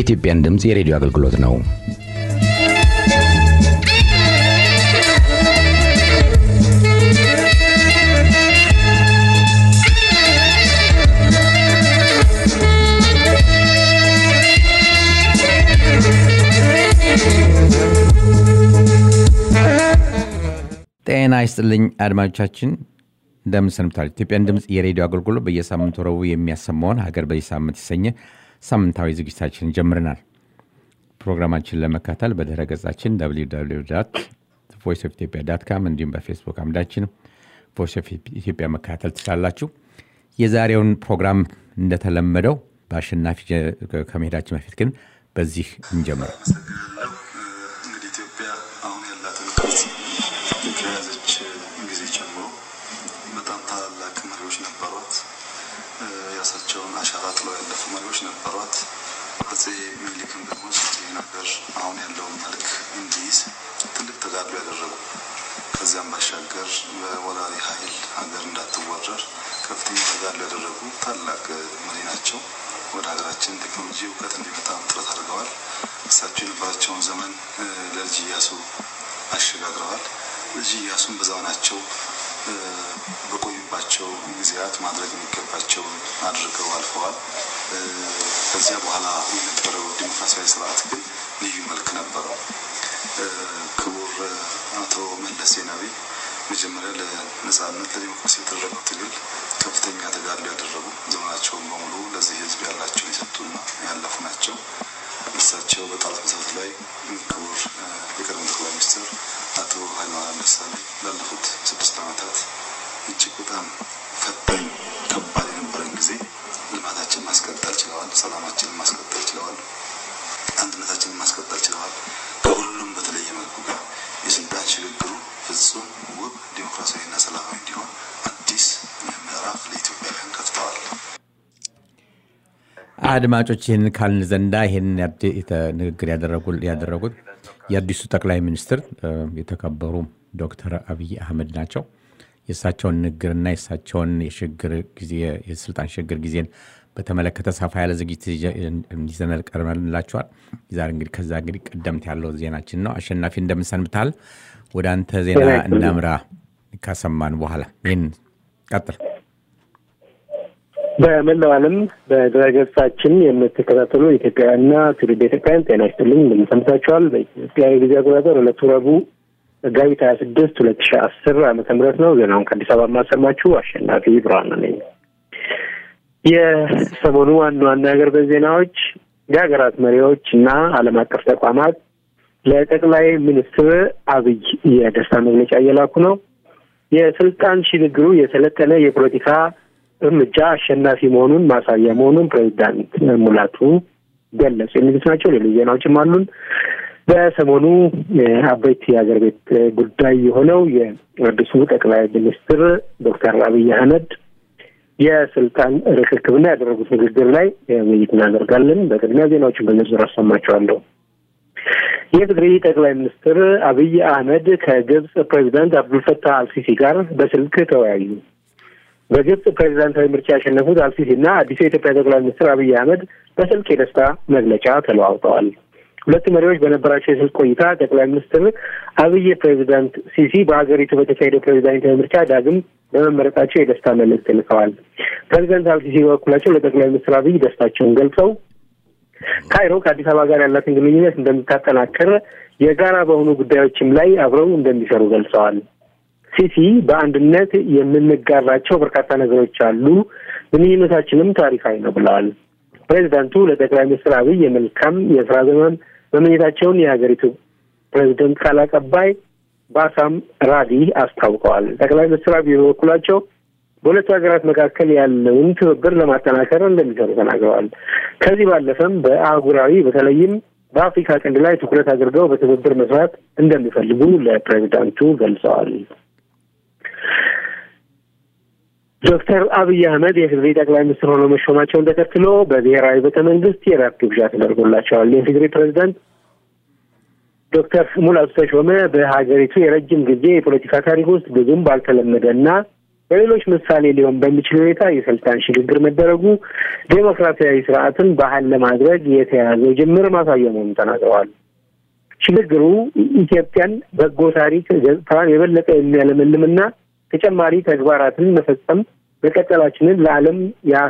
የኢትዮጵያን ድምፅ የሬዲዮ አገልግሎት ነው። ጤና ይስጥልኝ አድማጮቻችን፣ እንደምን ሰንብታል? ኢትዮጵያን ድምፅ የሬዲዮ አገልግሎት በየሳምንቱ ረቡዕ የሚያሰማውን ሀገር በዚህ ሳምንት የተሰኘ ሳምንታዊ ዝግጅታችን ጀምረናል። ፕሮግራማችን ለመካተል በድረ ገጻችን ቮይስ ኦፍ ኢትዮጵያ ዳት ካም እንዲሁም በፌስቡክ አምዳችን ቮይስ ኦፍ ኢትዮጵያ መካተል ትችላላችሁ። የዛሬውን ፕሮግራም እንደተለመደው በአሸናፊ ከመሄዳችን በፊት ግን በዚህ እንጀምር። እንግዲህ ኢትዮጵያ አሁን ያላትን ቅርጽ ከያዘች ጊዜ ጀምሮ በጣም ታላላቅ መሪዎች ነበሯት። የራሳቸውን አሻራ ጥለው ያለፉ መሪዎች ነበሯት። አፄ ምኒልክም ደግሞ ይህ ነገር አሁን ያለውን መልክ እንዲይዝ ትልቅ ተጋድሎ ያደረጉ ከዚያም ባሻገር በወራሪ ኃይል ሀገር እንዳትወረር ከፍተኛ ተጋድሎ ያደረጉ ታላቅ መሪ ናቸው። ወደ ሀገራችን ቴክኖሎጂ እውቀት እንዲመጣም ጥረት አድርገዋል። እሳቸው የነበራቸውን ዘመን ለልጅ ኢያሱ አሸጋግረዋል። ልጅ ኢያሱን በዘመናቸው በቆዩባቸው ጊዜያት ማድረግ የሚገባቸው አድርገው አልፈዋል። ከዚያ በኋላ የነበረው ዲሞክራሲያዊ ስርዓት ግን ልዩ መልክ ነበረው። ክቡር አቶ መለስ ዜናዊ መጀመሪያ ለነጻነት ለዲሞክራሲ የተደረገው ትግል ከፍተኛ ተጋድሎ ያደረጉ ዘመናቸውን በሙሉ ለዚህ ሕዝብ ያላቸውን የሰጡና ያለፉ ናቸው። እሳቸው በጣላት መሰረት ላይ ክቡር የቀድሞ ጠቅላይ ሚኒስትር አቶ ኃይለማርያም ደሳለኝ ላለፉት ስድስት ዓመታት እጅግ በጣም ፈታኝ ከባድ የነበረን ጊዜ ልማታችንን ማስቀጠል ችለዋል። ሰላማችንን ማስቀጠል ችለዋል። አንድነታችንን ማስቀጠል ችለዋል። ከሁሉም በተለየ መልኩ ግን የስልጣን ሽግግሩ ፍጹም ውብ ዲሞክራሲያዊና ሰላማዊ እንዲሆን አዲስ ምዕራፍ ለኢትዮጵያውያን ከፍተዋል። አድማጮች ይህን ካልን ዘንዳ ይህን ንግግር ያደረጉት የአዲሱ ጠቅላይ ሚኒስትር የተከበሩ ዶክተር አብይ አህመድ ናቸው። የእሳቸውን ንግግርና የእሳቸውን የሽግግር ጊዜ የስልጣን ሽግግር ጊዜን በተመለከተ ሰፋ ያለ ዝግጅት እንዲዘነል ቀርበንላቸዋል። ዛሬ እንግዲህ ከዛ እንግዲህ ቀደምት ያለው ዜናችን ነው። አሸናፊ እንደምንሰንብታል። ወደ አንተ ዜና እናምራ። ካሰማን በኋላ ይህን ቀጥል። በመላው ዓለም በድረገጻችን የምትከታተሉ ኢትዮጵያውያንና ትውልደ ኢትዮጵያውያን ጤና ይስጥልኝ እንደምሰምታችኋል። በኢትዮጵያ የጊዜ አቆጣጠር ዕለቱ ረቡዕ መጋቢት ሀያ ስድስት ሁለት ሺህ አስር ዓመተ ምህረት ነው። ዜናውን ከአዲስ አበባ የማሰማችሁ አሸናፊ ብርሃኑ ነኝ። የሰሞኑ ዋና ዋና የሀገር ቤት ዜናዎች የሀገራት መሪዎች እና ዓለም አቀፍ ተቋማት ለጠቅላይ ሚኒስትር አብይ የደስታ መግለጫ እየላኩ ነው። የስልጣን ሽግግሩ የሰለጠነ የፖለቲካ እርምጃ አሸናፊ መሆኑን ማሳያ መሆኑን ፕሬዚዳንት ሙላቱ ገለጹ። የሚሉት ናቸው። ሌሎች ዜናዎችም አሉን። በሰሞኑ አበይት የሀገር ቤት ጉዳይ የሆነው የአዲሱ ጠቅላይ ሚኒስትር ዶክተር አብይ አህመድ የስልጣን ርክክብና ያደረጉት ንግግር ላይ ውይይት እናደርጋለን። በቅድሚያ ዜናዎችን በዝርዝር አሰማቸዋለሁ። የትግሪ ጠቅላይ ሚኒስትር አብይ አህመድ ከግብጽ ፕሬዚዳንት አብዱልፈታህ አልሲሲ ጋር በስልክ ተወያዩ። በግብጽ ፕሬዚዳንታዊ ምርጫ ያሸነፉት አልሲሲ እና አዲሱ የኢትዮጵያ ጠቅላይ ሚኒስትር አብይ አህመድ በስልክ የደስታ መግለጫ ተለዋውጠዋል። ሁለቱ መሪዎች በነበራቸው የስልክ ቆይታ ጠቅላይ ሚኒስትር አብይ ፕሬዚዳንት ሲሲ በሀገሪቱ በተካሄደው ፕሬዚዳንታዊ ምርጫ ዳግም በመመረጣቸው የደስታ መልእክት ልከዋል። ፕሬዚዳንት አልሲሲ በበኩላቸው ለጠቅላይ ሚኒስትር አብይ ደስታቸውን ገልጸው ካይሮ ከአዲስ አበባ ጋር ያላትን ግንኙነት እንደምታጠናክር የጋራ በሆኑ ጉዳዮችም ላይ አብረው እንደሚሰሩ ገልጸዋል። ሲሲ በአንድነት የምንጋራቸው በርካታ ነገሮች አሉ፣ ግንኙነታችንም ታሪካዊ ነው ብለዋል። ፕሬዚዳንቱ ለጠቅላይ ሚኒስትር አብይ የመልካም የስራ ዘመን መመኘታቸውን የሀገሪቱ ፕሬዚደንት ቃል አቀባይ ባሳም ራዲ አስታውቀዋል። ጠቅላይ ሚኒስትር አብይ በበኩላቸው በሁለቱ ሀገራት መካከል ያለውን ትብብር ለማጠናከር እንደሚሰሩ ተናግረዋል። ከዚህ ባለፈም በአህጉራዊ በተለይም በአፍሪካ ቀንድ ላይ ትኩረት አድርገው በትብብር መስራት እንደሚፈልጉ ለፕሬዚዳንቱ ገልጸዋል። ዶክተር አብይ አህመድ የትግሪ ጠቅላይ ሚኒስትር ሆነው መሾማቸውን ተከትሎ በብሔራዊ ቤተ መንግስት የራት ግብዣ ተደርጎላቸዋል። የትግሪ ፕሬዚዳንት ዶክተር ሙላቱ ተሾመ በሀገሪቱ የረጅም ጊዜ የፖለቲካ ታሪክ ውስጥ ብዙም ባልተለመደ እና በሌሎች ምሳሌ ሊሆን በሚችል ሁኔታ የስልጣን ሽግግር መደረጉ ዴሞክራሲያዊ ስርዓትን ባህል ለማድረግ የተያዘው ጅምር ማሳያ መሆኑን ተናግረዋል። ሽግግሩ ኢትዮጵያን በጎ ታሪክ ገጽታዋን የበለጠ የሚያለመልምና ተጨማሪ ተግባራትን መፈጸም መቀጠላችንን ለዓለም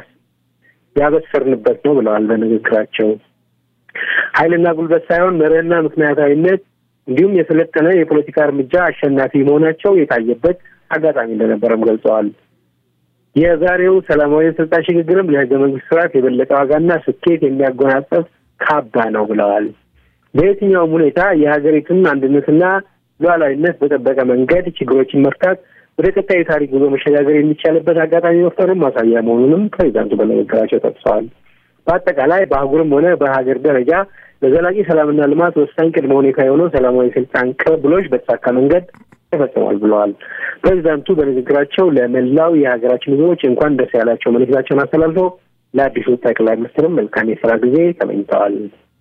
ያበሰርንበት ነው ብለዋል በንግግራቸው። ኃይልና ጉልበት ሳይሆን መርህና ምክንያታዊነት እንዲሁም የሰለጠነ የፖለቲካ እርምጃ አሸናፊ መሆናቸው የታየበት አጋጣሚ እንደነበረም ገልጸዋል። የዛሬው ሰላማዊ የስልጣን ሽግግርም ለህገ መንግስት ስርዓት የበለጠ ዋጋና ስኬት የሚያጎናጸፍ ካባ ነው ብለዋል። በየትኛውም ሁኔታ የሀገሪቱን አንድነትና ሉዓላዊነት በጠበቀ መንገድ ችግሮችን መፍታት ወደ ቀጣዩ ታሪክ ጉዞ መሸጋገር የሚቻልበት አጋጣሚ መፍጠሩን ማሳያ መሆኑንም ፕሬዚዳንቱ በንግግራቸው ጠቅሰዋል። በአጠቃላይ በአህጉርም ሆነ በሀገር ደረጃ ለዘላቂ ሰላምና ልማት ወሳኝ ቅድመ ሁኔታ የሆነው ሰላማዊ ስልጣን ቅብብሎች በተሳካ መንገድ ተፈጽሟል ብለዋል። ፕሬዚዳንቱ በንግግራቸው ለመላው የሀገራችን ህዝቦች እንኳን ደስ ያላቸው መልእክታቸውን አስተላልፈው ለአዲሱ ጠቅላይ ሚኒስትርም መልካም የስራ ጊዜ ተመኝተዋል።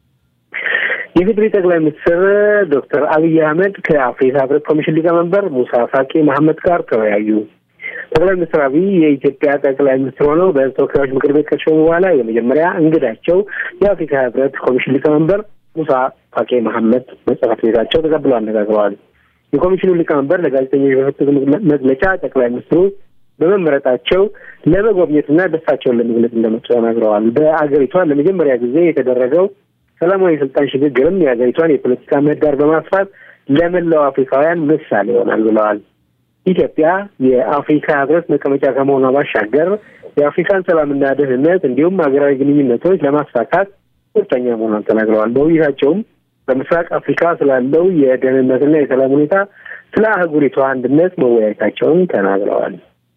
የፌዴሪ ጠቅላይ ሚኒስትር ዶክተር አብይ አህመድ ከአፍሪካ ህብረት ኮሚሽን ሊቀመንበር ሙሳ ፋቂ መሐመድ ጋር ተወያዩ። ጠቅላይ ሚኒስትር አብይ የኢትዮጵያ ጠቅላይ ሚኒስትር ሆነው በህዝብ ተወካዮች ምክር ቤት ከሾሙ በኋላ የመጀመሪያ እንግዳቸው የአፍሪካ ህብረት ኮሚሽን ሊቀመንበር ሙሳ ፋቂ መሐመድ በጽህፈት ቤታቸው ተቀብለው አነጋግረዋል። የኮሚሽኑ ሊቀመንበር ለጋዜጠኞች በሰጡት መግለጫ ጠቅላይ ሚኒስትሩ በመመረጣቸው ለመጎብኘትና ደስታቸውን ለመግለጽ እንደመጡ ተናግረዋል። በአገሪቷ ለመጀመሪያ ጊዜ የተደረገው ሰላማዊ የስልጣን ሽግግርም የሀገሪቷን የፖለቲካ ምህዳር በማስፋት ለመላው አፍሪካውያን ምሳሌ ይሆናል ብለዋል። ኢትዮጵያ የአፍሪካ ህብረት መቀመጫ ከመሆኗ ባሻገር የአፍሪካን ሰላምና ደህንነት እንዲሁም ሀገራዊ ግንኙነቶች ለማሳካት ቁርጠኛ መሆኗን ተናግረዋል። በውይይታቸውም በምስራቅ አፍሪካ ስላለው የደህንነትና የሰላም ሁኔታ፣ ስለ አህጉሪቷ አንድነት መወያየታቸውን ተናግረዋል።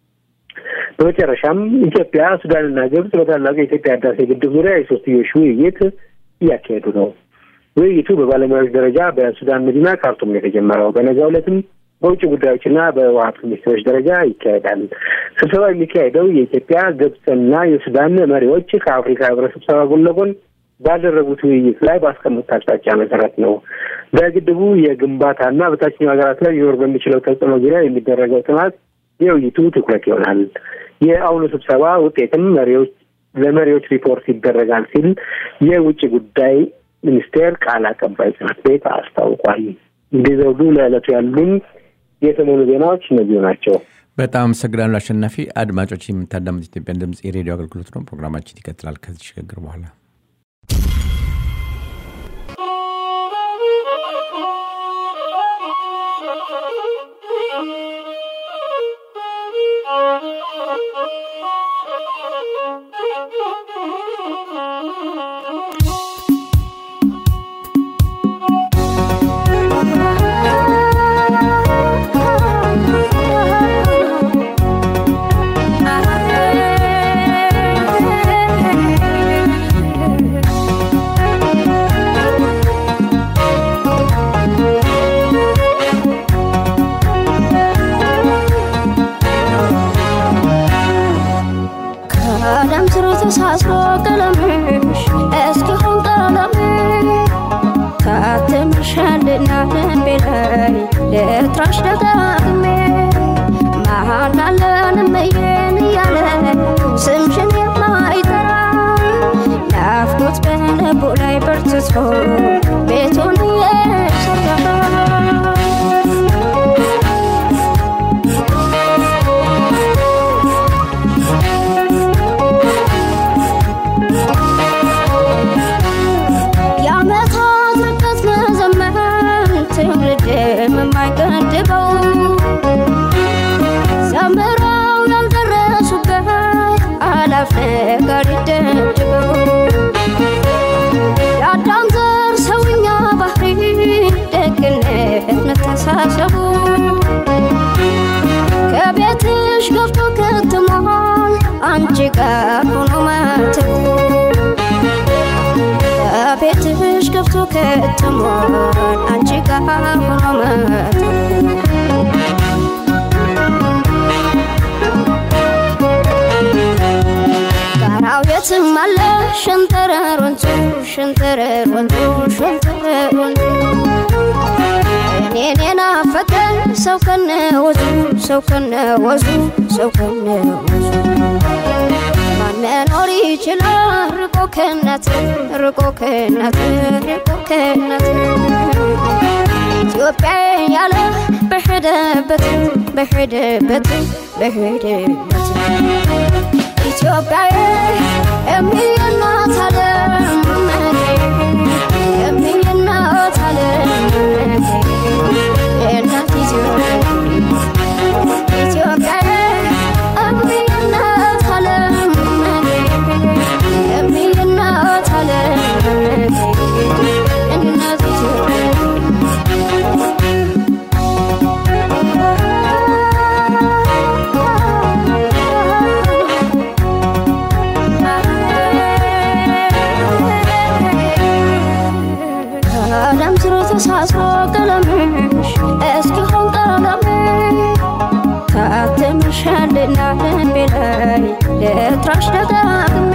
በመጨረሻም ኢትዮጵያ፣ ሱዳንና ግብጽ በታላቁ የኢትዮጵያ ህዳሴ ግድብ ዙሪያ የሶስትዮሽ ውይይት እያካሄዱ ነው። ውይይቱ በባለሙያዎች ደረጃ በሱዳን መዲና ካርቱም ነው የተጀመረው። በነገው ዕለትም በውጭ ጉዳዮችና በውሃ ሚኒስትሮች ደረጃ ይካሄዳል። ስብሰባ የሚካሄደው የኢትዮጵያ ግብፅና የሱዳን መሪዎች ከአፍሪካ ህብረት ስብሰባ ጎን ለጎን ባደረጉት ውይይት ላይ ባስቀመጡት አቅጣጫ መሰረት ነው። በግድቡ የግንባታና በታችኛው ሀገራት ላይ ሊኖር በሚችለው ተጽዕኖ ዙሪያ የሚደረገው ጥናት የውይይቱ ትኩረት ይሆናል። የአሁኑ ስብሰባ ውጤትም መሪዎች ለመሪዎች ሪፖርት ይደረጋል ሲል የውጭ ጉዳይ ሚኒስቴር ቃል አቀባይ ጽሕፈት ቤት አስታውቋል። እንዲህ ዘውዱ ለዕለቱ ያሉን የሰሞኑ ዜናዎች እነዚሁ ናቸው። በጣም አመሰግናለሁ አሸናፊ። አድማጮች የምታዳምጥ ኢትዮጵያን ድምፅ የሬዲዮ አገልግሎት ነው። ፕሮግራማችን ይቀጥላል ከዚህ ሽግግር በኋላ ተሳስሮ ቀለምሽ እስኪሆን ቀለሜ ታትምሻልና ልቤ ላይ ልጥራሽ ደጋግሜ መሃላለን እመዬን እያለ ስምሽን የማይጠራ ናፍቆት በልቡ ላይ በርትቶ ቤቱን እየሰራ የዓመታት ርቀት መዘመን ትውልድም የማይገድበው ዘምረው ያልደረሱበት አላፍ ነገር ይደብድበው የአዳም ዘር ሰውኛ ባህሪ ደግነት መተሳሰቡ ከቤትሽ ገብቶ ከትሟል አንቺ ጋር ሆኖ ማተቡ ከቤትሽ ገብቶ ከትሟል አንቺ ጋር ሆኖ ማተቡ ጋራው የትም አለ ሸንተረር ወንዙ ሸንተረር ወንዙ ሸንተረር ወንዙ እኔን የናፈቀ ፈጠን ሰው ከነ ወዙ ሰው ከነ ወዙ ሰው ከነ ወዙ ማን መኖር ይችላል ርቆ ከእናት ርቆ ከእናት ርቆ ከእናት ኢትዮጵያ ያለ በሄደበት በሄደበት በሄደበት ኢትዮጵያ የሚናት ዓለም የሚናት ዓለም የእናት ኢትዮጵያ ኢትዮጵያ የሚናት ዓለም የሚናት ዓለም እናት ኢትዮጵያ ቀለም ስሩ ተሳስሮ ቀለምሽ እስኪሆን ቀለሜ ታትምሻልና ልቤ ላይ ልጥራሽ ደጋግሜ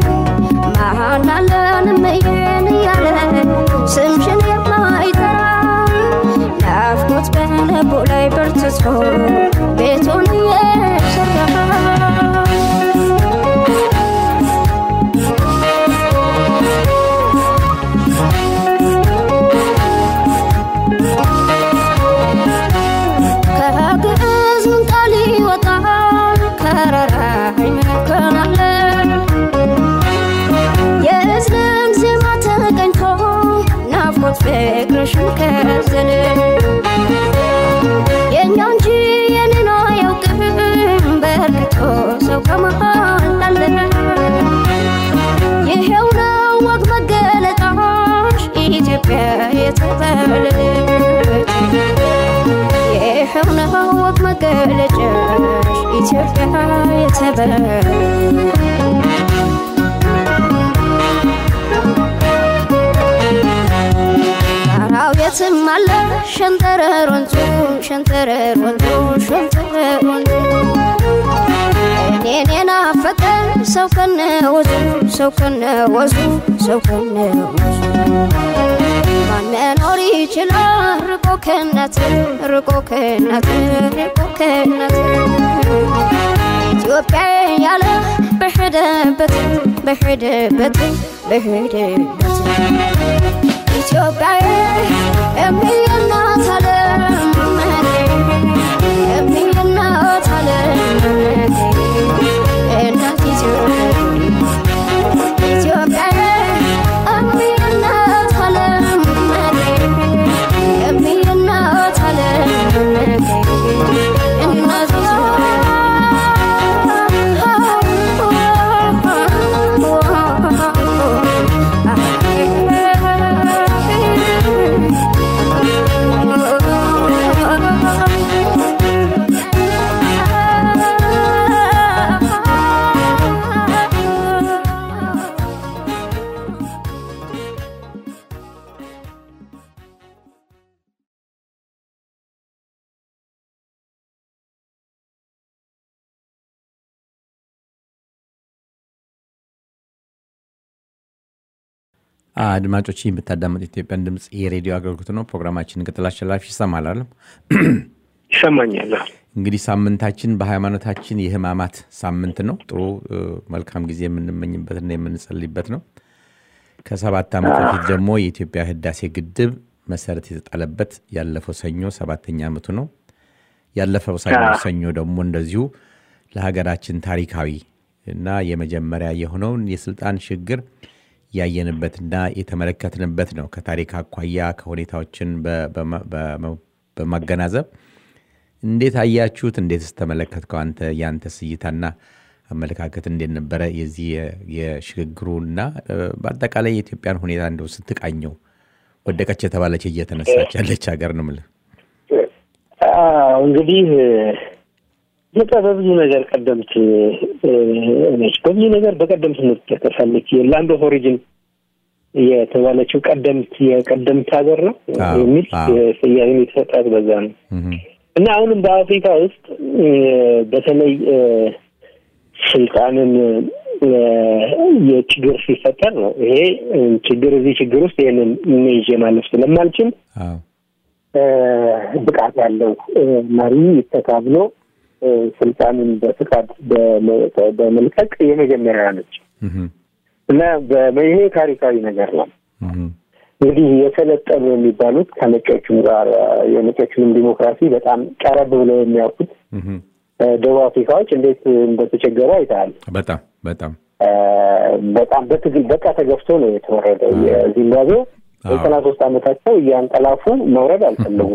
መሃናለን እምዬን እያለ ስምሽን የማይጠራ ናፍቆት በልቡ ላይ በርትቶ ቤቱን እየሰራ ከግዕዝ ምን ቃል ይወጣል ከረራይ መከናለ የእዝልን ዜማ ተቀኝቶ ናፍቆት ፍቅርሽን ከዘለ የእኛ እንጂ የኔን አያውቅም በርክቶ ሰው ከመሃል አለ ይሄው ነው ወግ መገለጫሽ ኢትዮጵያ የተባለች ይሄው ነው ወግ መገለጫሽ ኢትዮጵያ የተባለች ጣራው የትም አለ ሸንተረር ወንዙ ሸንተረር ወንዙ ሸንተረር ወንዙ እኔን የናፈቀ ሰው ከነ ወዙ ሰው ከነ ወዙ ሰው ከነ ወዙ ማን መኖር ይችላል ርቆ ከእናት ርቆ ከእናት ርቆ ከእናት ኢትዮጵያ ያለ በሄደበት በሄደበት በሄደበት ኢትዮጵያ የሚናት ዓለም የሚናት ዓለም እናት ኢትዮጵያ ኢትዮጵያ የሚናት ዓለም የሚናት ዓለም እናት አድማጮች ይህ የምታዳመጥ ኢትዮጵያን ድምፅ የሬዲዮ አገልግሎት ነው። ፕሮግራማችን ቅጥል አሸላፊ ይሰማል አለም ይሰማኛል። እንግዲህ ሳምንታችን በሃይማኖታችን የህማማት ሳምንት ነው። ጥሩ እ፣ መልካም ጊዜ የምንመኝበትና የምንጸልይበት ነው። ከሰባት ዓመት በፊት ደግሞ የኢትዮጵያ ህዳሴ ግድብ መሰረት የተጣለበት ያለፈው ሰኞ ሰባተኛ ዓመቱ ነው። ያለፈው ሰኞ አዎ። ሰኞ ደግሞ እንደዚሁ ለሀገራችን ታሪካዊ እና የመጀመሪያ የሆነውን የስልጣን ሽግግር ያየንበትና የተመለከትንበት ነው። ከታሪክ አኳያ ከሁኔታዎችን በ- በማ- በ- በማገናዘብ እንዴት አያችሁት? እንዴትስ ተመለከትከው? አንተ የአንተስ እይታና አመለካከት እንዴት ነበረ? የዚህ የ- የሽግግሩና እ፣ በአጠቃላይ የኢትዮጵያን ሁኔታ እንደው ስትቃኘው ወደቀች የተባለች እየተነሳች ያለች ሀገር ነው የምልህ። አዎ እንግዲህ ኢትዮጵያ በብዙ ነገር ቀደምት እ፣ ነች። በብዙ ነገር በቀደምትነት ትጠቀሳለች። የላንድ ኦፍ ኦሪጂን የተባለችው ቀደምት የቀደምት ሀገር ነው አዎ፣ የሚል አዎ። ስያሜ የተሰጣት በዛ ነው እህ፣ እና አሁንም በአፍሪካ ውስጥ እ፣ በተለይ እ፣ ስልጣንን እ፣ የችግር ሲፈጠር ነው ይሄ እ፣ ችግር እዚህ ችግር ውስጥ ይህንን ይዤ ማለፍ ስለማልችል አዎ ብቃት ያለው መሪ ይተካ ብሎ ስልጣንን በፍቃድ በመልቀቅ የመጀመሪያ ነች እና ይሄ ታሪካዊ ነገር ነው። እንግዲህ የሰለጠኑ የሚባሉት ከነጮቹም ጋር የነጮቹንም ዲሞክራሲ በጣም ቀረብ ብለው የሚያውቁት ደቡብ አፍሪካዎች እንዴት እንደተቸገሩ አይተሃል። በጣም በጣም በጣም በትግል በቃ ተገፍቶ ነው የተወረደው። የዚምባብዌ ዘጠና ሶስት ዓመታቸው እያንቀላፉ መውረድ አልፈለጉም።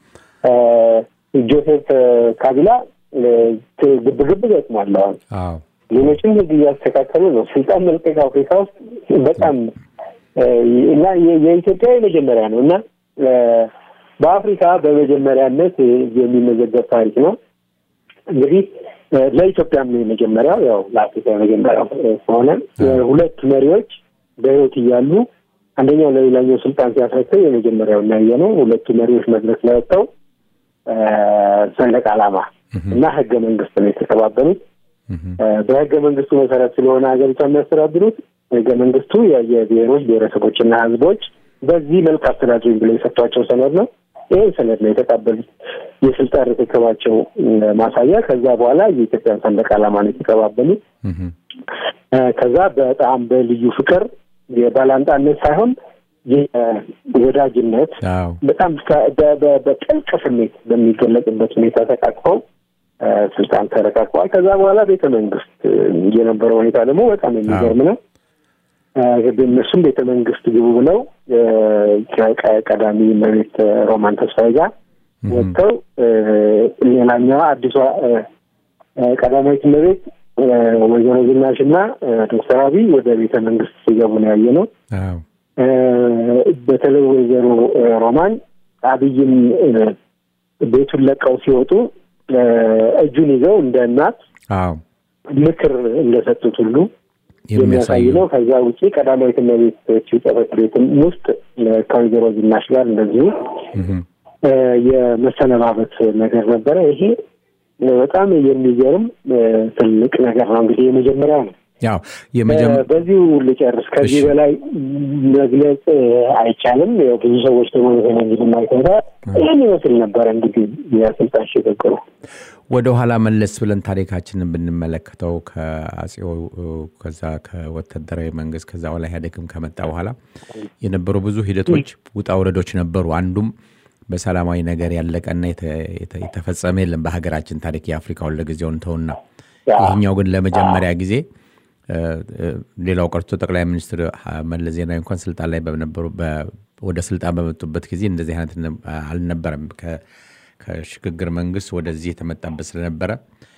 ጆሴፍ ካቢላ ግብግብ ገጥሟል። አሁን ሌሎችም ህግ እያስተካከሉ ነው። ስልጣን መልቀቅ አፍሪካ ውስጥ በጣም እና የኢትዮጵያ የመጀመሪያ ነው እና በአፍሪካ በመጀመሪያነት የሚመዘገብ ታሪክ ነው። እንግዲህ ለኢትዮጵያም ነው የመጀመሪያው፣ ያው ለአፍሪካ የመጀመሪያው ከሆነ ሁለት መሪዎች በህይወት እያሉ አንደኛው ለሌላኛው ስልጣን ሲያስረክብ የመጀመሪያው እናየ ነው። ሁለቱ መሪዎች መድረክ ላይ ወጥተው ሰንደቅ ዓላማ እና ህገ መንግስት ነው የተቀባበሉት። በህገ መንግስቱ መሰረት ስለሆነ ሀገሪቷ የሚያስተዳድሩት ህገ መንግስቱ የብሔሮች ብሔረሰቦችና ህዝቦች በዚህ መልክ አስተዳድሩኝ ብሎ የሰጧቸው ሰነድ ነው። ይህን ሰነድ ነው የተቀበሉት። የስልጣን ርክክባቸው ማሳያ። ከዛ በኋላ የኢትዮጵያን ሰንደቅ ዓላማ ነው የተቀባበሉት። ከዛ በጣም በልዩ ፍቅር የባላንጣነት ሳይሆን የወዳጅነት በጣም በጥልቅ ስሜት በሚገለጽበት ሁኔታ ተቃቅፈው ስልጣን ተረቃቅፈዋል። ከዛ በኋላ ቤተ መንግስት የነበረው ሁኔታ ደግሞ በጣም የሚገርም ነው። እነሱም ቤተ መንግስት ግቡ ብለው ከቀዳሚ እመቤት ሮማን ተስፋዬ ጋር ወጥተው ሌላኛዋ አዲሷ ቀዳማዊት እመቤት ወይዘሮ ዝናሽ እና ዶክተር አብይ ወደ ቤተ መንግስት ሲገቡ ነው ያየ ነው። በተለይ ወይዘሮ ሮማን አብይም ቤቱን ለቀው ሲወጡ እጁን ይዘው እንደ እናት ምክር እንደሰጡት ሁሉ የሚያሳይ ነው። ከዛ ውጭ ቀዳማዊት እመቤት ጽሕፈት ቤትም ውስጥ ከወይዘሮ ዝናሽ ጋር እንደዚሁ የመሰነባበት ነገር ነበረ። ይሄ በጣም የሚገርም ትልቅ ነገር ነው። እንግዲህ የመጀመሪያው ነው። ያው በዚሁ ልጨርስ። ከዚህ በላይ መግለጽ አይቻልም። ያው ብዙ ሰዎች ደግሞ እንግዲህ ማይተታ ይህን ይመስል ነበረ እንግዲህ የስልጣን ሽግግሩ። ወደ ኋላ መለስ ብለን ታሪካችንን ብንመለከተው ከአጼው ከዛ ከወታደራዊ መንግስት ከዛ በኋላ ኢህአዴግም ከመጣ በኋላ የነበሩ ብዙ ሂደቶች ውጣ ውረዶች ነበሩ። አንዱም በሰላማዊ ነገር ያለቀና የተፈጸመ የለም በሀገራችን ታሪክ የአፍሪካውን ለጊዜውን ተውና፣ ይህኛው ግን ለመጀመሪያ ጊዜ ሌላው ቀርቶ ጠቅላይ ሚኒስትር መለስ ዜናዊ እንኳን ስልጣን ላይ በነበሩ ወደ ስልጣን በመጡበት ጊዜ እንደዚህ አይነት አልነበረም። ከሽግግር መንግስት ወደዚህ የተመጣበት ስለነበረ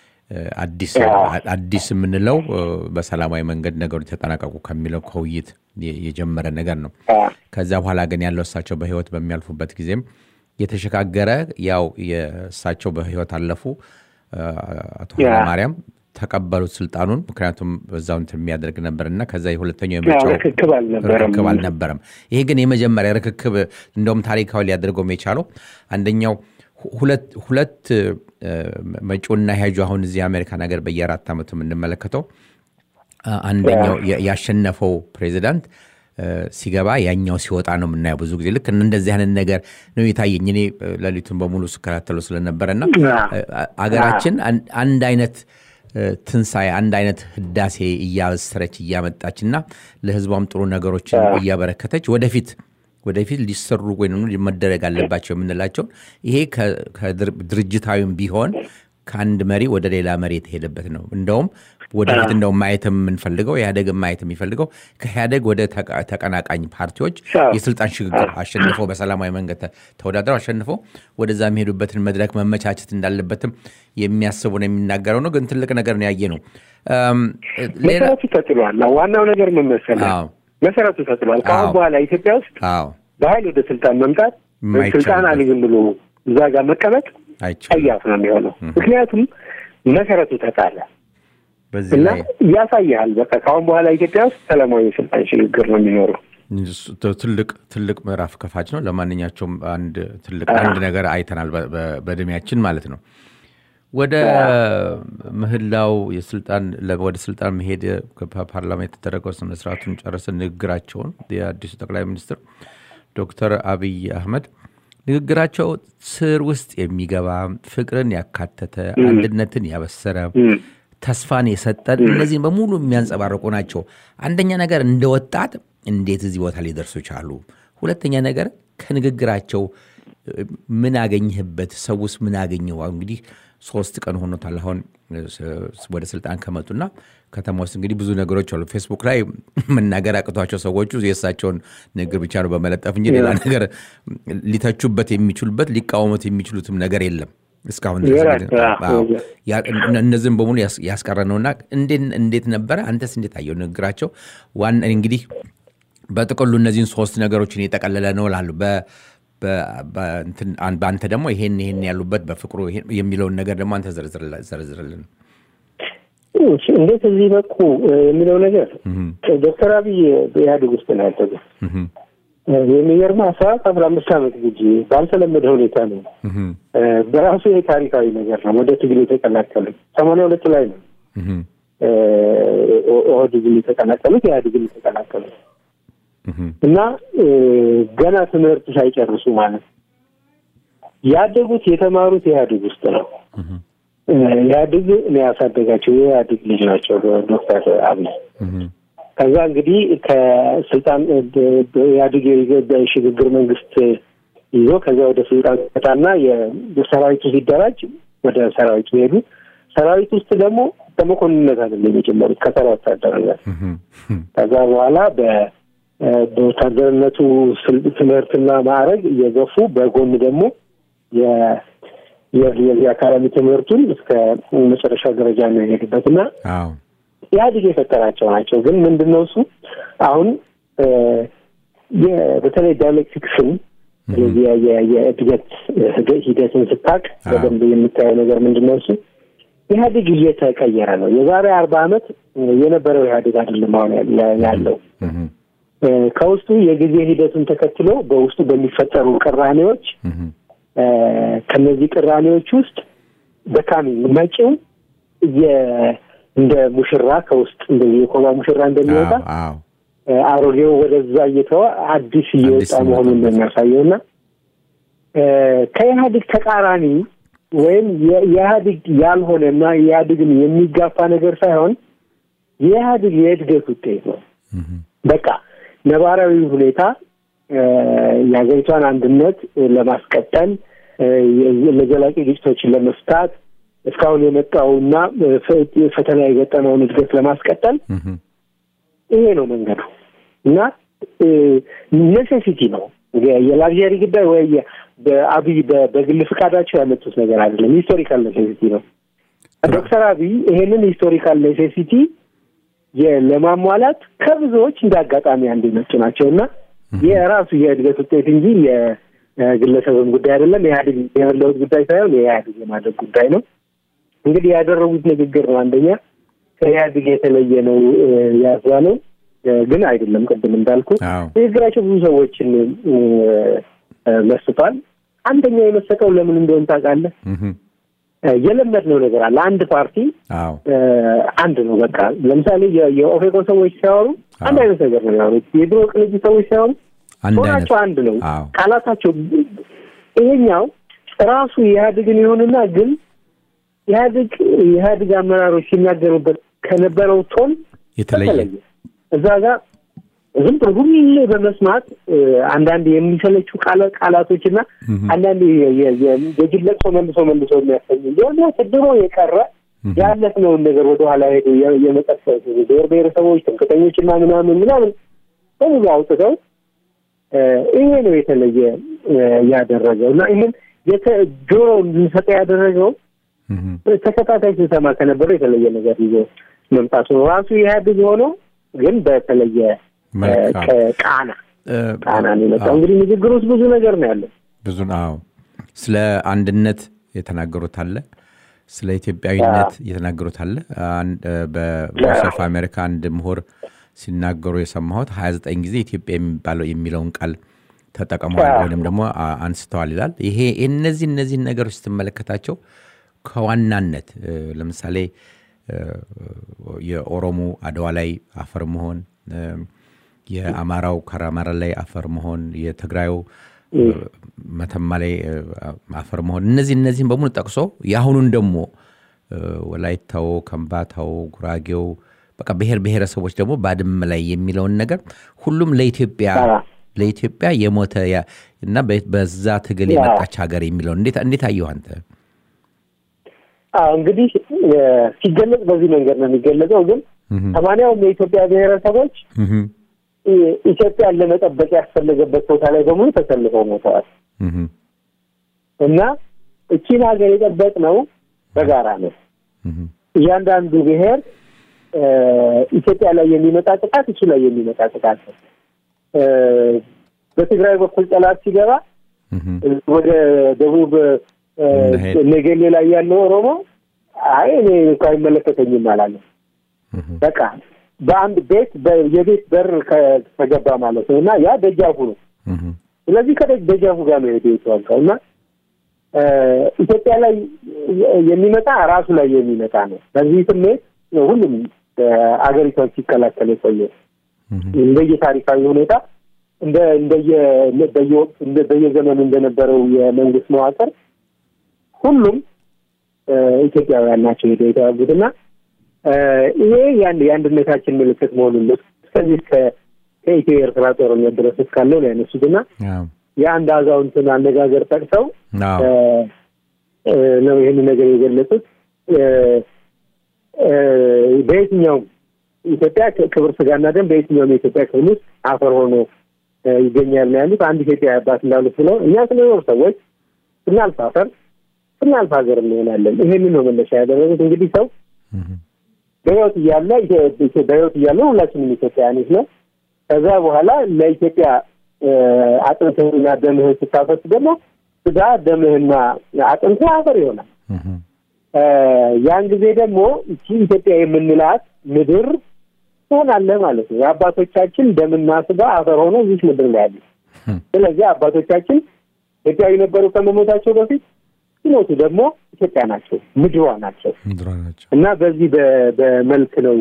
አዲስ የምንለው በሰላማዊ መንገድ ነገሮች ተጠናቀቁ ከሚለው ከውይይት የጀመረ ነገር ነው። ከዛ በኋላ ግን ያለው እሳቸው በህይወት በሚያልፉበት ጊዜም የተሸጋገረ ያው የእሳቸው በህይወት አለፉ አቶ ኃይለማርያም ተቀበሉት ስልጣኑን። ምክንያቱም በዛው እንትን የሚያደርግ ነበር እና ከዛ የሁለተኛው የምርጫው ርክክብ አልነበረም። ይሄ ግን የመጀመሪያ ርክክብ እንደውም ታሪካዊ ሊያደርገውም የቻለው አንደኛው ሁለት መጪውና ሄጁ አሁን እዚህ አሜሪካን ሀገር በየአራት ዓመቱ የምንመለከተው አንደኛው ያሸነፈው ፕሬዚዳንት ሲገባ ያኛው ሲወጣ ነው የምናየው። ብዙ ጊዜ ልክ እንደዚህ አይነት ነገር ነው የታየኝ። እኔ ሌሊቱን በሙሉ ስከታተለው ስለነበረ እና አገራችን አንድ አይነት ትንሣኤ አንድ አይነት ህዳሴ እያበሰረች እያመጣች እና ለህዝቧም ጥሩ ነገሮችን እያበረከተች ወደፊት ወደፊት ሊሰሩ ወይም መደረግ አለባቸው የምንላቸው ይሄ ድርጅታዊም ቢሆን ከአንድ መሪ ወደ ሌላ መሪ የተሄደበት ነው። እንደውም ወደፊት እንደውም ማየት የምንፈልገው ኢህአዴግን ማየት የሚፈልገው ከኢህአዴግ ወደ ተቀናቃኝ ፓርቲዎች የስልጣን ሽግግር አሸንፈው በሰላማዊ መንገድ ተወዳድረው አሸንፈው ወደዛ የሚሄዱበትን መድረክ መመቻቸት እንዳለበትም የሚያስቡ ነው የሚናገረው ነው። ግን ትልቅ ነገር ነው ያየ ነው። መሰረቱ ተጥሏል። ዋናው ነገር ምን መሰለህ? መሰረቱ ተጥሏል። ከአሁን በኋላ ኢትዮጵያ ውስጥ በኃይል ወደ ስልጣን መምጣት ስልጣን አልይዝም ብሎ እዛ ጋር መቀመጥ ጸያፍ ነው የሚሆነው። ምክንያቱም መሰረቱ ተጣለ እና ያሳያል። በቃ ከአሁን በኋላ ኢትዮጵያ ውስጥ ሰላማዊ የስልጣን ሽግግር ነው የሚኖረው። ትልቅ ትልቅ ምዕራፍ ከፋች ነው። ለማንኛቸውም አንድ ትልቅ አንድ ነገር አይተናል በእድሜያችን ማለት ነው። ወደ ምህላው የስልጣን ወደ ስልጣን መሄድ ፓርላማ የተደረገው ስነስርዓቱን ጨርሰን ንግግራቸውን የአዲሱ ጠቅላይ ሚኒስትር ዶክተር አብይ አህመድ ንግግራቸው ስር ውስጥ የሚገባ ፍቅርን ያካተተ አንድነትን ያበሰረ ተስፋን የሰጠን እነዚህን በሙሉ የሚያንጸባርቁ ናቸው። አንደኛ ነገር እንደ ወጣት እንዴት እዚህ ቦታ ሊደርሱ ቻሉ? ሁለተኛ ነገር ከንግግራቸው እ፣ ምን አገኘህበት? ሰውስ ምን አገኘው? እንግዲህ ሶስት ቀን ሆኖታል አሁን እ፣ ስ- ወደ ስልጣን ከመጡና ከተማ ውስጥ እንግዲህ ብዙ ነገሮች አሉ። ፌስቡክ ላይ መናገር አቅቷቸው ሰዎቹ የእሳቸውን ንግግር ብቻ ነው በመለጠፍ እንጂ ሌላ ነገር ሊተቹበት የሚችሉበት ሊቃወሙት የሚችሉትም ነገር የለም እስካሁን ድረስ ይራቅ፣ እንግዲህ። አዎ። አዎ። ያ- እነ- እነዚህም በሙሉ ያስ- ያስቀረ ነውና እንዴት እንዴት ነበረ? አንተስ እንዴት አየው ንግግራቸው? ዋና እንግዲህ በጥቅሉ እነዚህን ሶስት ነገሮችን የጠቀለለ ነው ላሉ በአንተ ደግሞ ይሄን ይሄን ያሉበት በፍቅሩ ይሄን የሚለውን ነገር ደግሞ አንተ ዘርዝርላ- ዘርዝርልን። እሺ፣ እንዴት እዚህ በቁ እ፣ የሚለው ነገር ዶክተር አብይ በኢህአዴግ ውስጥ ነው ያደጉት። እህም፣ የሚገርምህ አስራ አራት አስራ አምስት ዓመት ልጅ ባልተለመደ ሁኔታ ነው እህም፣ እ፣ በራሱ የታሪካዊ ነገር ነው ወደ ትግል የተቀላቀሉት። ሰማንያ ሁለት ላይ ነው እህም፣ እ፣ ኦ- ኦህዴድን የተቀላቀሉት ኢህአዴግን የተቀላቀሉት እህም፣ እና እ፣ ገና ትምህርት ሳይጨርሱ ማለት ነው። ያደጉት የተማሩት ኢህአዴግ ውስጥ ነው። እህም፣ እ፣ ኢህአዴግ ነው ያሳደጋቸው። የኢህአዴግ ልጅ ናቸው ዶክተር አብይ እህም፣ ከዛ እንግዲህ ከስልጣን ኢህአዴግ የሽግግር መንግስት ይዞ ከዚያ ወደ ስልጣን ሲመጣና የሰራዊቱ ሲደራጅ ወደ ሰራዊቱ ሄዱ። ሰራዊት ውስጥ ደግሞ በመኮንንነት አይደለም የጀመሩት ከተራ ወታደርነት። እህም፣ እህም፣ ከዛ በኋላ በ- በወታደርነቱ ስል- ትምህርትና ማዕረግ እየገፉ በጎን ደግሞ የ- የ- የዚህ አካዳሚ ትምህርቱን እስከ መጨረሻ ደረጃ ነው የሄዱበት እና አዎ፣ ኢህአዴግ የፈጠራቸው ናቸው። ግን ምንድን ነው እሱ አሁን እ፣ የ- በተለይ ዳይሌክቲክስን ስለዚህ የ- የ- የእድገት ሂደ- ሂደትን ስታቅ አዎ። በደንብ የምታየው ነገር ምንድን ነው እሱ ኢህአዴግ እየተቀየረ ነው። የዛሬ አርባ ዓመት እ፣ የነበረው ኢህአዴግ አይደለም አሁን ያ- ያለው እህም፣ እ፣ ከውስጡ የጊዜ ሂደቱን ተከትሎ በውስጡ በሚፈጠሩ ቅራኔዎች እህም፣ እ፣ ከነዚህ ቅራኔዎች ውስጥ በካሚ መጪው የ- እንደ ሙሽራ ከውስጥ እንደ የኮባ ሙሽራ እንደሚወጣ አዎ፣ አዎ፣ እ፣ አሮጌው ወደዛ እየተወ አዲስ እየወጣ አዲስ መሆኑን የሚወጣበት። እንደሚያሳየው እና እ፣ ከኢህአዴግ ተቃራኒ ወይም የ- የኢህአዴግ ያልሆነ እና የኢህአዴግን የሚጋፋ ነገር ሳይሆን የኢህአዴግ የእድገት ውጤት ነው። እህም፣ በቃ ነባራዊ ሁኔታ እ፣ የሀገሪቷን አንድነት እ፣ ለማስቀጠል እ፣ የ- ለዘላቂ ግጭቶችን ለመፍታት እስካሁን የመጣውና እ፣ ፈ- ፈተና የገጠመውን እድገት ለማስቀጠል እህም፣ ይሄ ነው መንገዱ እና ኔሴሲቲ ነው የ- የላግዠሪ ጉዳይ ወይ የ- በአብይ በ- በግል ፍቃዳቸው ያመጡት ነገር አይደለም። ሂስቶሪካል ኔሴሲቲ ነው። ዶክተር አብይ ይሄንን ሂስቶሪካል ኔሴሲቲ የ- ለማሟላት ከብዙዎች እንደ አጋጣሚ አንድ የመጡ ናቸው እና የራሱ የእድገት ውጤት እንጂ የግለሰብም ጉዳይ አይደለም። የኢህአዴግ የመለወጥ ጉዳይ ሳይሆን የኢህአዴግ የማደግ ጉዳይ ነው። እንግዲህ ያደረጉት ንግግር ነው አንደኛ ከኢህአዴግ የተለየ ነው ያዛ ነው ግን አይደለም። ቅድም እንዳልኩ አዎ፣ ንግግራቸው ብዙ ሰዎችን እ፣ እ፣ መስቷል። አንደኛ የመሰጠው ለምን እንደሆነ ታውቃለህ? እህም፣ እ፣ የለመድነው ነገር አለ። አንድ ፓርቲ አዎ፣ እ፣ አንድ ነው በቃ። ለምሳሌ የ- የኦፌኮ ሰዎች ሲያወሩ አንድ አዎ። አይነት ነገር ነው የሚያወሩት። የድሮ ቅንጅት ሰዎች ሲያወሩ አንድ አይነት ሆናቸው አንድ ነው አዎ፣ ቃላታቸው። ይሄኛው ራሱ የኢህአዴግን ይሁንና ግን ኢህአዴግ የኢህአዴግ አመራሮች ሲናገሩበት ከነበረው ቶን የተለየ በተለየ እዛ ጋር ዝም ብሎ ሁሌ በመስማት እ፣ አንዳንድ የሚሰለቹ ቃለ ቃላቶች እና እህም፣ አንዳንድ የ- የ- የ- የጅል ለቅሶ መልሶ መልሶ የሚያሰኝ የሆነ ድሮ የቀረ እህም፣ ያለፍነውን ነገር ወደኋላ ሄዶ የ- የመጠፈት ብሔር ብሔረሰቦች ትምክተኞች እና ምናምን ምናምን በሙሉ አውጥተው እ፣ ይሄ ነው የተለየ እ፣ ያደረገው እና ይህን የተ- ጆሮ እንድንሰጠ ያደረገው እህም፣ ተከታታይ ስንሰማ ከነበረው የተለየ ነገር ይዞ መምጣቱ ነው። ራሱ ኢህአዴግ ሆኖ ግን በተለየ መልካም። ከቃና እ፣ ቃና ነው የመጣው። አዎ። እንግዲህ ንግግር ውስጥ ብዙ ነገር ነው ያለው። ብዙ አዎ ስለ አንድነት የተናገሩት አለ ስለ ኢትዮጵያዊነት የተናገሩት አለ አንድ እ፣ በቮይስ ኦፍ አሜሪካ አንድ ምሁር ሲናገሩ የሰማሁት 29 ጊዜ ኢትዮጵያ የሚባለው የሚለውን ቃል ተጠቅመዋል አዎ። ወይም ደግሞ አ- አንስተዋል ይላል ይሄ እነዚህ እነዚህን ነገሮች ስትመለከታቸው ከዋናነት እ፣ ለምሳሌ እ፣ የኦሮሞ አድዋ ላይ አፈር መሆን እ፣ የአማራው ከራማራ ላይ አፈር መሆን የትግራዩ መተማ ላይ አፈር መሆን እነዚህ እነዚህም በሙሉ ጠቅሶ የአሁኑን ደግሞ ወላይታው፣ ከምባታው፣ ጉራጌው በቃ ብሔር ብሔረሰቦች ደግሞ ባድመ ላይ የሚለውን ነገር ሁሉም ለኢትዮጵያ ለኢትዮጵያ የሞተ እና በዛ ትግል የመጣች ሀገር የሚለውን እንዴት አየሁ አንተ? እንግዲህ ሲገለጽ በዚህ መንገድ ነው የሚገለጸው። ግን ሰማንያውም የኢትዮጵያ ብሔረሰቦች ኢትዮጵያን ለመጠበቅ ያስፈለገበት ቦታ ላይ በሙሉ ተሰልፈው ሞተዋል እና እቺን ሀገር የጠበቅነው በጋራ ነው። እያንዳንዱ ብሔር ኢትዮጵያ ላይ የሚመጣ ጥቃት እሱ ላይ የሚመጣ ጥቃት ነው። በትግራይ በኩል ጠላት ሲገባ ወደ ደቡብ ነገሌ ላይ ያለው ኦሮሞ አይ እኔ እኮ አይመለከተኝም አላለም። በቃ በአንድ ቤት የቤት በር ከገባ ማለት ነው እና ያ ደጃፉ ነው። ስለዚህ ከደጃፉ ጋር ነው ሄደ የተዋጋው እና ኢትዮጵያ ላይ የሚመጣ ራሱ ላይ የሚመጣ ነው። በዚህ ስሜት ሁሉም አገሪቷን ሲከላከል የቆየ እንደየ ታሪካዊ ሁኔታ እንደ እንደየ በየዘመኑ እንደነበረው የመንግስት መዋቅር ሁሉም ኢትዮጵያውያን ናቸው ሄደው የተዋጉት እና ይሄ የአንድ የአንድነታችን ምልክት መሆኑን እስከዚህ ከኢትዮ ኤርትራ ጦርነት ድረስ እስካለው ነው ያነሱት እና የአንድ አዛውንትን አነጋገር ጠቅሰው ነው ይህን ነገር የገለጹት። በየትኛውም ኢትዮጵያ ክብር ስጋና ደም በየትኛውም የኢትዮጵያ ክፍል ውስጥ አፈር ሆኖ ይገኛል ነው ያሉት። አንድ ኢትዮጵያ አባት እንዳሉት ብለው እኛ ስንኖር ሰዎች ስናልፍ አፈር ስናልፍ ሀገር እንሆናለን። ይሄንን ነው መነሻ ያደረጉት። እንግዲህ ሰው በህይወት እያለ በህይወት እያለ ሁላችንም ኢትዮጵያውያኖች ነው። ከዛ በኋላ ለኢትዮጵያ አጥንትህና ደምህን ስታፈስ ደግሞ ስጋ ደምህና አጥንትህ አፈር ይሆናል። ያን ጊዜ ደግሞ እቺ ኢትዮጵያ የምንላት ምድር ትሆናለህ ማለት ነው። የአባቶቻችን ደምና ስጋ አፈር ሆኖ እዚህ ምድር ላይ ያለ። ስለዚህ አባቶቻችን ኢትዮጵያዊ ነበሩ ከመሞታቸው በፊት ሲሞቱ ደግሞ ኢትዮጵያ ናቸው፣ ምድሯ ናቸው እና በዚህ በመልክ ነው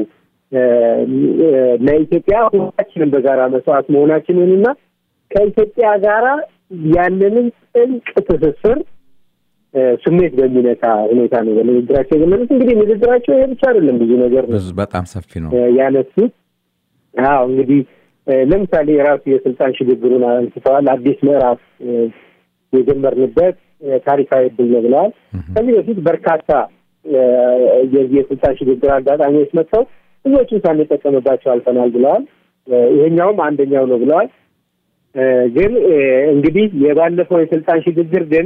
ለኢትዮጵያ ሁላችንም በጋራ መስዋዕት መሆናችንን እና ከኢትዮጵያ ጋራ ያለንን ጥልቅ ትስስር ስሜት በሚነካ ሁኔታ ነው በንግግራቸው የገለጹት። እንግዲህ ንግግራቸው ይሄ ብቻ አይደለም፣ ብዙ ነገር ነው በጣም ሰፊ ነው ያነሱት። አዎ እንግዲህ ለምሳሌ የራሱ የስልጣን ሽግግሩን አንስተዋል። አዲስ ምዕራፍ የጀመርንበት ታሪካዊ እድል ነው ብለዋል። ከዚህ በፊት በርካታ የዚህ የስልጣን ሽግግር አጋጣሚዎች መጥተው ብዙዎቹን ሳንጠቀምባቸው አልፈናል ብለዋል። ይሄኛውም አንደኛው ነው ብለዋል። ግን እንግዲህ የባለፈው የስልጣን ሽግግር ግን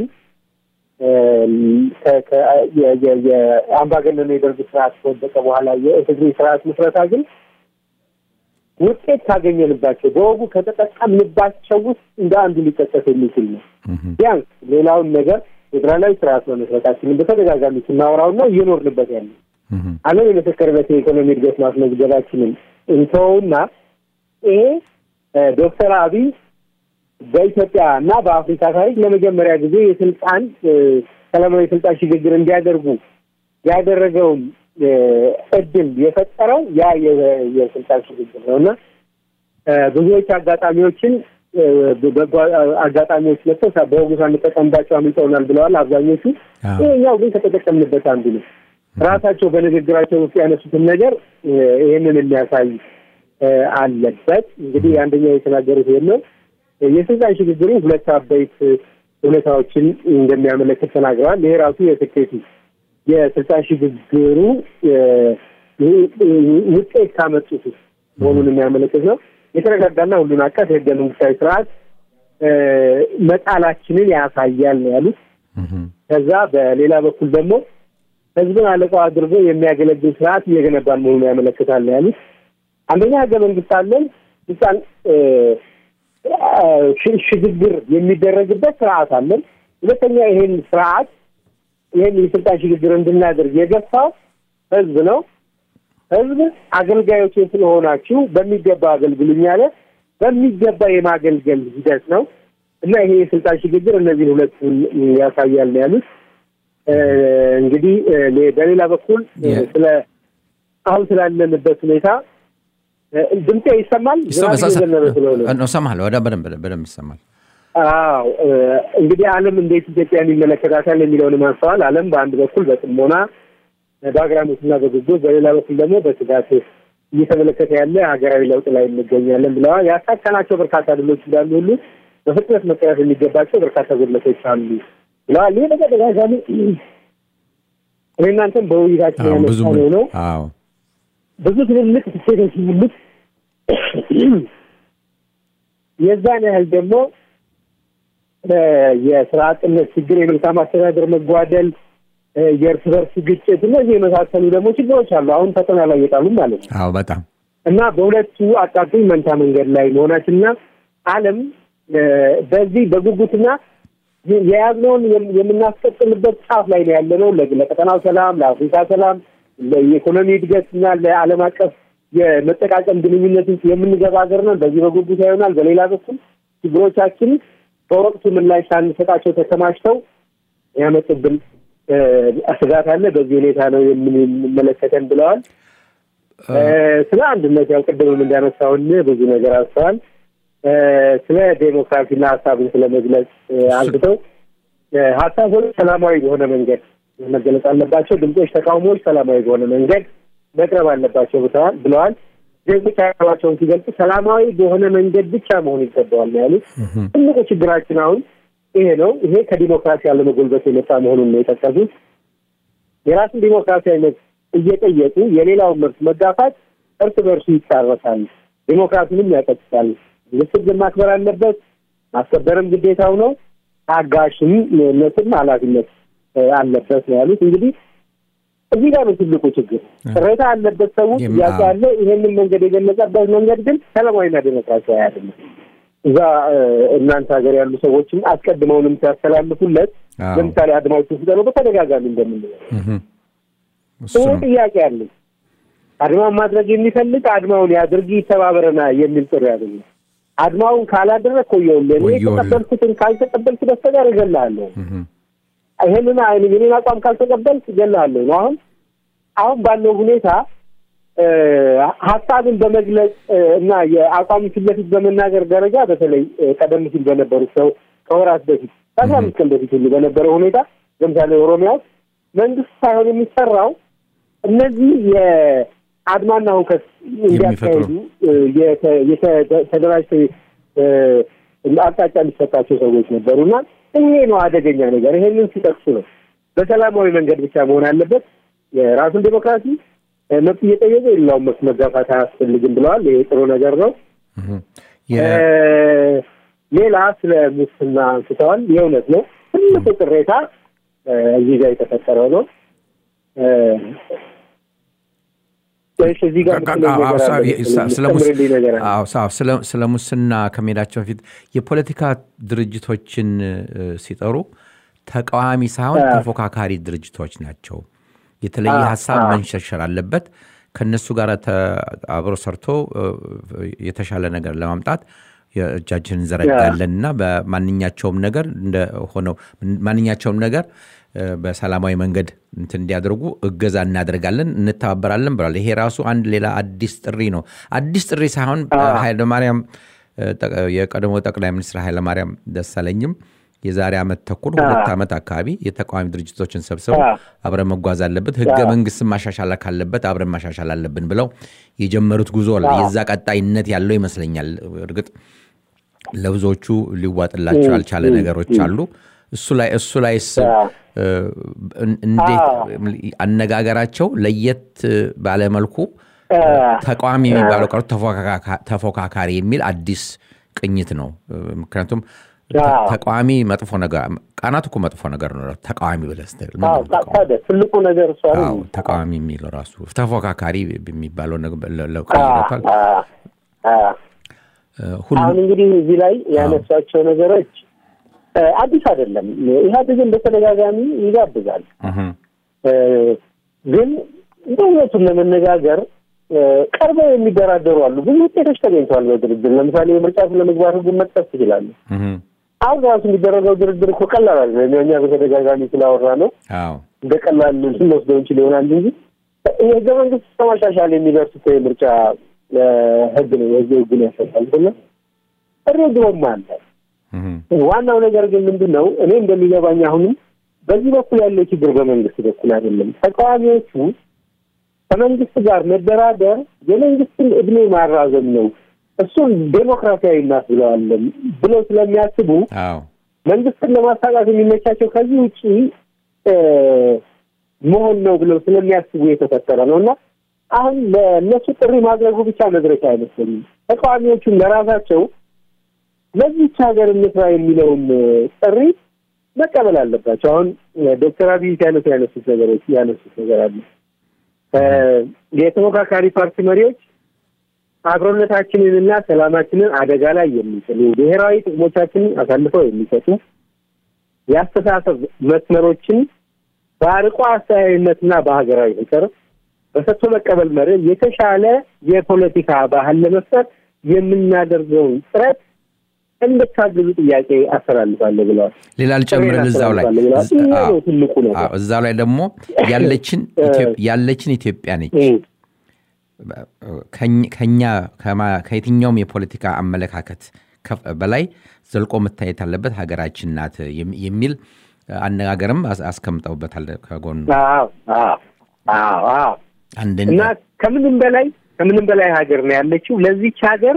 የአምባገነኑ የደርግ ስርዓት ከወደቀ በኋላ የኢፌዴሪ ስርዓት ምስረታ ግን ውጤት ካገኘንባቸው በወጉ ከተጠቀምንባቸው ውስጥ እንደ አንዱ ሊጠቀስ የሚችል ነው። ቢያንስ ሌላውን ነገር ፌዴራላዊ ስርዓት በመስረታችንን በተደጋጋሚ ስናወራውና እየኖርንበት ያለ ዓለም የመሰከረበት የኢኮኖሚ እድገት ማስመዝገባችንን እንተወውና ይሄ ዶክተር አብይ በኢትዮጵያ እና በአፍሪካ ታሪክ ለመጀመሪያ ጊዜ የስልጣን ሰላማዊ ስልጣን ሽግግር እንዲያደርጉ ያደረገውን እድል የፈጠረው ያ የስልጣን ሽግግር ነው እና ብዙዎች አጋጣሚዎችን በጎ አጋጣሚዎች መጥተው በወጉ ሳንጠቀምባቸው አምልጠውናል ብለዋል አብዛኞቹ። ይሄኛው ግን ከተጠቀምንበት አንዱ ነው። ራሳቸው በንግግራቸው ውስጥ ያነሱትን ነገር ይህንን የሚያሳይ አለበት። እንግዲህ አንደኛው የተናገሩት ይሄን ነው። የስልጣን ሽግግሩ ሁለት አበይት ሁኔታዎችን እንደሚያመለክት ተናግረዋል። ይሄ ራሱ የስኬቱ የስልጣን ሽግግሩ ውጤት ካመጡት መሆኑን የሚያመለክት ነው። የተረጋጋና ሁሉን አቀፍ የህገ መንግስታዊ ስርዓት መጣላችንን ያሳያል ነው ያሉት። ከዛ በሌላ በኩል ደግሞ ህዝብን አለቃው አድርጎ የሚያገለግል ስርዓት እየገነባን መሆኑን ያመለክታል ነው ያሉት። አንደኛ ህገ መንግስት አለን፣ ስልጣን ሽግግር የሚደረግበት ስርዓት አለን። ሁለተኛ ይሄን ስርዓት ይህን የስልጣን ሽግግር እንድናደርግ የገፋው ህዝብ ነው። ህዝብ አገልጋዮች ስለሆናችሁ በሚገባ አገልግሉኝ አለ። በሚገባ የማገልገል ሂደት ነው እና ይሄ የስልጣን ሽግግር እነዚህን ሁለቱን ያሳያል ነው ያሉት። እንግዲህ በሌላ በኩል ስለ አሁን ስላለንበት ሁኔታ ድምጤ ይሰማል? እሰማለሁ። በደንብ በደንብ ይሰማል። አዎ እንግዲህ ዓለም እንዴት ኢትዮጵያን ይመለከታታል የሚለውን አንስተዋል። ዓለም በአንድ በኩል በጥሞና በአግራሞትና በጉጉት በሌላ በኩል ደግሞ በስጋት እየተመለከተ ያለ ሀገራዊ ለውጥ ላይ እንገኛለን ብለዋል። ያሳካናቸው በርካታ ድሎች እንዳሉ ሁሉ በፍጥነት መቀረፍ የሚገባቸው በርካታ ጉድለቶች አሉ ብለዋል። ይህ በተደጋጋሚ እኔ እናንተም በውይይታችን ያነሳነው ነው። ብዙ ትልልቅ ስቴቶች ያሉት የዛን ያህል ደግሞ የስራ አጥነት ችግር፣ የመልካም አስተዳደር መጓደል፣ የእርስ በርስ ግጭት፣ እነዚህ የመሳሰሉ ደግሞ ችግሮች አሉ። አሁን ፈተና ላይ የጣሉ ማለት ነው። አዎ በጣም እና በሁለቱ አጣጥኝ መንታ መንገድ ላይ መሆናችንና ዓለም በዚህ በጉጉትና የያዝነውን የምናስቀጥልበት ጫፍ ላይ ነው ያለነው። ለቀጠናው ሰላም፣ ለአፍሪካ ሰላም፣ ለኢኮኖሚ እድገትና ለዓለም አቀፍ የመጠቃቀም ግንኙነት ውስጥ የምንገባ ሀገር ነን። በዚህ በጉጉት ይሆናል። በሌላ በኩል ችግሮቻችን በወቅቱ ምላሽ ሳንሰጣቸው ተከማችተው ያመጡብን ስጋት አለ። በዚህ ሁኔታ ነው የምንመለከተን ብለዋል። ስለ አንድነት ያው ቅድምም እንዳነሳውን ብዙ ነገር አንስተዋል። ስለ ዴሞክራሲና ሀሳብን ስለ መግለጽ አንስተው ሀሳቦች ሰላማዊ በሆነ መንገድ መገለጽ አለባቸው። ድምጾች፣ ተቃውሞዎች ሰላማዊ በሆነ መንገድ መቅረብ አለባቸው ብለዋል። ዜጎች ሀሳባቸውን ሲገልጹ ሰላማዊ በሆነ መንገድ ብቻ መሆን ይገባዋል ነው ያሉት። ትልቁ ችግራችን አሁን ይሄ ነው። ይሄ ከዲሞክራሲ ያለመጎልበት የመጣ መሆኑን ነው የጠቀሱት። የራስን ዲሞክራሲያዊ መብት እየጠየቁ የሌላውን መብት መጋፋት እርስ በእርሱ ይታረሳል፣ ዲሞክራሲንም ያቀጥታል። ምስል ማክበር አለበት፣ ማስከበርም ግዴታው ነው። ታጋሽነትም ኃላፊነት አለበት ነው ያሉት። እንግዲህ እዚህ ጋር ነው ትልቁ ችግር። ቅሬታ አለበት ሰው ጥያቄ አለ። ይሄንን መንገድ የገለጸበት መንገድ ግን ሰላማዊና ዴሞክራሲያዊ አይደለም። እዛ እናንተ ሀገር ያሉ ሰዎችም አስቀድመውንም ሲያስተላልፉለት ለምሳሌ አድማዎቹ ሲጠሩ በተደጋጋሚ እንደምንለው ይህ ጥያቄ አለኝ። አድማውን ማድረግ የሚፈልግ አድማውን ያድርግ ይተባበረና የሚል ጥሪ ያገኘ አድማውን ካላደረግ ቆየውልህ እኔ የተቀበልኩትን ካልተቀበልክ በስተቀር እገልሃለሁ ይሄንን አይን የኔን አቋም ካልተቀበልክ እገልሃለሁ ነው። አሁን አሁን ባለው ሁኔታ ሀሳብን በመግለጽ እና የአቋም ፊት ለፊት በመናገር ደረጃ በተለይ ቀደም ሲል በነበሩት ሰው ከወራት በፊት ከአስራ አምስት ቀን በፊት ሁሉ በነበረው ሁኔታ ለምሳሌ ኦሮሚያ ውስጥ መንግስት ሳይሆን የሚሰራው እነዚህ የአድማና ሁከት እንዲያካሄዱ ተደራጅተው አቅጣጫ እንዲሰጣቸው ሰዎች ነበሩ እና ይሄ ነው አደገኛ ነገር። ይሄንን ሲጠቅሱ ነው በሰላማዊ መንገድ ብቻ መሆን አለበት። የራሱን ዴሞክራሲ መብት እየጠየቀ የሌላውን መብት መጋፋት አያስፈልግም ብለዋል። ይሄ ጥሩ ነገር ነው። ሌላ ስለ ሙስና አንስተዋል። የእውነት ነው ትልቁ ቅሬታ እዚህ ጋር የተፈጠረው ነው። ስለ ሙስና ከመሄዳቸው በፊት የፖለቲካ ድርጅቶችን ሲጠሩ ተቃዋሚ ሳይሆን ተፎካካሪ ድርጅቶች ናቸው። የተለየ ሀሳብ መንሸርሸር አለበት። ከእነሱ ጋር አብሮ ሰርቶ የተሻለ ነገር ለማምጣት እጃችን እንዘረጋለን እና በማንኛቸውም ነገር እንደሆነው ማንኛቸውም ነገር በሰላማዊ መንገድ እንትን እንዲያደርጉ እገዛ እናደርጋለን፣ እንተባበራለን ብሏል። ይሄ ራሱ አንድ ሌላ አዲስ ጥሪ ነው። አዲስ ጥሪ ሳይሆን ኃይለማርያም የቀድሞ ጠቅላይ ሚኒስትር ኃይለማርያም ደሳለኝም የዛሬ ዓመት ተኩል ሁለት ዓመት አካባቢ የተቃዋሚ ድርጅቶችን ሰብስበው አብረን መጓዝ አለበት፣ ህገ መንግስትን ማሻሻል ካለበት አብረን ማሻሻል አለብን ብለው የጀመሩት ጉዞ የዛ ቀጣይነት ያለው ይመስለኛል። እርግጥ ለብዙዎቹ ሊዋጥላቸው ያልቻለ ነገሮች አሉ። እሱ ላይ እሱ ላይስ እንዴት አነጋገራቸው ለየት ባለመልኩ ተቃዋሚ የሚባለው ቀርቶ ተፎካካሪ የሚል አዲስ ቅኝት ነው። ምክንያቱም ተቃዋሚ መጥፎ ነገር ቃናት እኮ መጥፎ ነገር ነው። ተቃዋሚ ብለህ ስትል ትልቁ ነገር እሷ ተቃዋሚ የሚለው ራሱ ተፎካካሪ የሚባለው ቀይረቷል። አሁን እንግዲህ እዚህ ላይ ያነሷቸው ነገሮች አዲስ አይደለም። ኢህአዴግን በተደጋጋሚ ይጋብዛል። ግን በእውነቱን ለመነጋገር ቀርበው የሚደራደሩ አሉ። ብዙ ውጤቶች ተገኝተዋል በድርድር ለምሳሌ የምርጫ ስለመግባት ህጉን መጥቀስ ትችላለ። አሁን ራሱ የሚደረገው ድርድር እኮ ቀላል አለ። እኛ በተደጋጋሚ ስላወራ ነው እንደ ቀላል ልንወስደው እንችል ይሆናል እንጂ የህገ መንግስት ከማሻሻል የሚደርሱት የምርጫ ህግ ነው። የህገ ህጉን ያሰጣል ብለ ሬዲዮም አለ ዋናው ነገር ግን ምንድን ነው እኔ እንደሚገባኝ አሁንም በዚህ በኩል ያለው ችግር በመንግስት በኩል አይደለም። ተቃዋሚዎቹ ከመንግስት ጋር መደራደር የመንግስትን እድሜ ማራዘም ነው፣ እሱን ዴሞክራሲያዊ እናስብለዋለን ብለው ስለሚያስቡ አዎ መንግስትን ለማሳቃት የሚመቻቸው ከዚህ ውጭ መሆን ነው ብለው ስለሚያስቡ የተፈጠረ ነው እና አሁን ለእነሱ ጥሪ ማድረጉ ብቻ መድረሻ አይመስለኝም። ተቃዋሚዎቹም ለራሳቸው ለዚች ሀገር እንስራ የሚለውን ጥሪ መቀበል አለባቸው። አሁን ዶክተር አብይ ሲያነሱ ያነሱት ነገሮች ያነሱት ነገር አለ። የተፎካካሪ ፓርቲ መሪዎች አብሮነታችንንና ሰላማችንን አደጋ ላይ የሚጥሉ ብሔራዊ ጥቅሞቻችንን አሳልፈው የሚሰጡ የአስተሳሰብ መስመሮችን በአርቆ አስተያየነትና በሀገራዊ ፍቅር በሰጥቶ መቀበል መርህ የተሻለ የፖለቲካ ባህል ለመፍጠር የምናደርገውን ጥረት እንድታግዙ ጥያቄ አስተላልፋለሁ ብለዋል። ሌላ ልጨምርልህ እዛው ላይ ይሄ ነው ትልቁ ነገር። አዎ፣ እዛው ላይ ደግሞ ያለችን ያለችን ኢትዮጵያ ነች ከኝ- ከኛ ከማ- ከየትኛውም የፖለቲካ አመለካከት ከፍ- በላይ ዘልቆ መታየት አለበት ሀገራችን ናት የሚ- የሚል አነጋገርም አስ- አስቀምጠውበታል ከጎኑ አዎ አዎ አዎ አዎ አንድን እና ከምንም በላይ ከምንም በላይ ሀገር ነው ያለችው። ለዚች ሀገር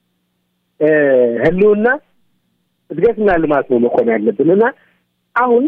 እ ህልውና እድገትና ልማት ነው መቆም ያለብን እና አሁን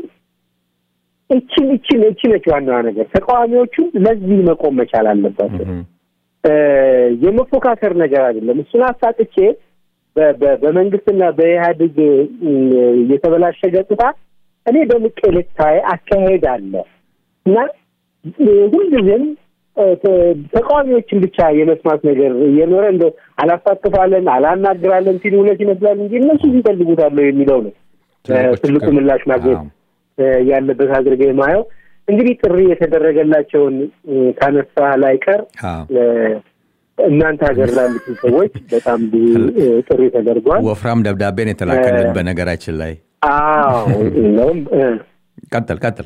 እችን እችን እቺ ነች ዋናዋ ነገር። ተቃዋሚዎቹ ለዚህ መቆም መቻል አለባቸው። እህ፣ እ የመፎካከር ነገር አይደለም። እሱን አሳጥቼ በ- በ- በመንግስትና በኢህአዴግ እ የተበላሸ ገጽታ እኔ በምቄ ልታይ አካሄድ አለ እና ሁልጊዜም እ ተ- ተቃዋሚዎችን ብቻ የመስማት ነገር እየኖረ እንደ አላሳትፋለን አላናግራለን ሲሉ እውነት ይመስላል እንጂ እነሱ ሲፈልጉታለሁ የሚለው ነው እ ትልቁ ትልቁ ችግር። ምላሽ ማግኘት አዎ። እ ያለበት አድርገ የማየው እንግዲህ ጥሪ የተደረገላቸውን እ ካነሳ ላይ ቀር አዎ። እ እናንተ ሀገር ላሉትን ሰዎች በጣም ብዙ እ ጥሪ ተደርጓል። ወፍራም ደብዳቤን የተላከልን እ- በነገራችን ላይ አዎ እንደውም እ ቀጥል ቀጥል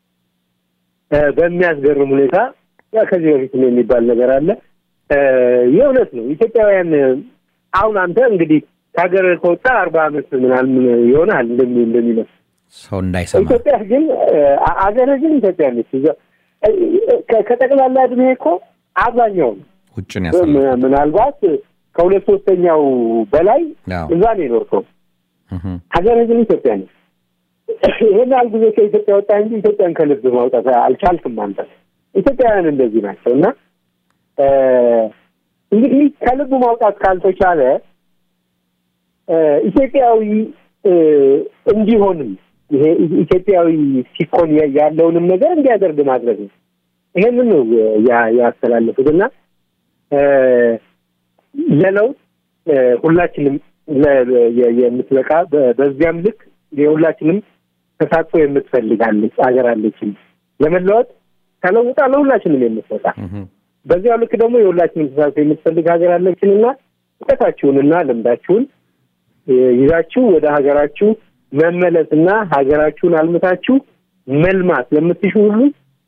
እ በሚያስገርም ሁኔታ ያ ከዚህ በፊት ነው የሚባል ነገር አለ። እ የእውነት ነው ኢትዮጵያውያን እ አሁን አንተ እንግዲህ ከሀገር ከወጣ አርባ ዓመት ምናምን ይሆናል እንደሚ እንደሚመስል ሰው እንዳይሰማ ኢትዮጵያ ግን አ- አገር ግን ኢትዮጵያ ነች። እዛ እ- ከ- ከጠቅላላ እድሜ እኮ አብዛኛው ውጭን ያሳልፍ ም- ምናልባት ከሁለት ሶስተኛው በላይ አዎ። እዛ ነው የኖርከው። እህ፣ ሀገር ግን ኢትዮጵያ ነች። ይህን ያህል ጊዜ ከኢትዮጵያ ወጣ እንጂ ኢትዮጵያን ከልብ ማውጣት አልቻልክም አንተ። ኢትዮጵያውያን እንደዚህ ናቸው እና እ እንግዲህ ከልብ ማውጣት ካልተቻለ እ ኢትዮጵያዊ እ እንዲሆንም ይሄ ኢትዮጵያዊ ሲኮን ያ- ያለውንም ነገር እንዲያደርግ ማድረግ ነው። ይሄንን ነው ያ- ያስተላለፉት እና እ ለለውጥ እ ሁላችንም ለ- የ- የምትበቃ በ- በዚያም ልክ የሁላችንም ተሳትፎ የምትፈልጋለች አገር አለችን ለመለወጥ ተለውጣ ለሁላችንም የምትበቃ እህ፣ በዚያው ልክ ደግሞ የሁላችንም ተሳትፎ የምትፈልግ ሀገር አለችንና እውቀታችሁንና ልምዳችሁን እ ይዛችሁ ወደ ሀገራችሁ መመለስና ሀገራችሁን አልምታችሁ መልማት ለምትሹ ሁሉ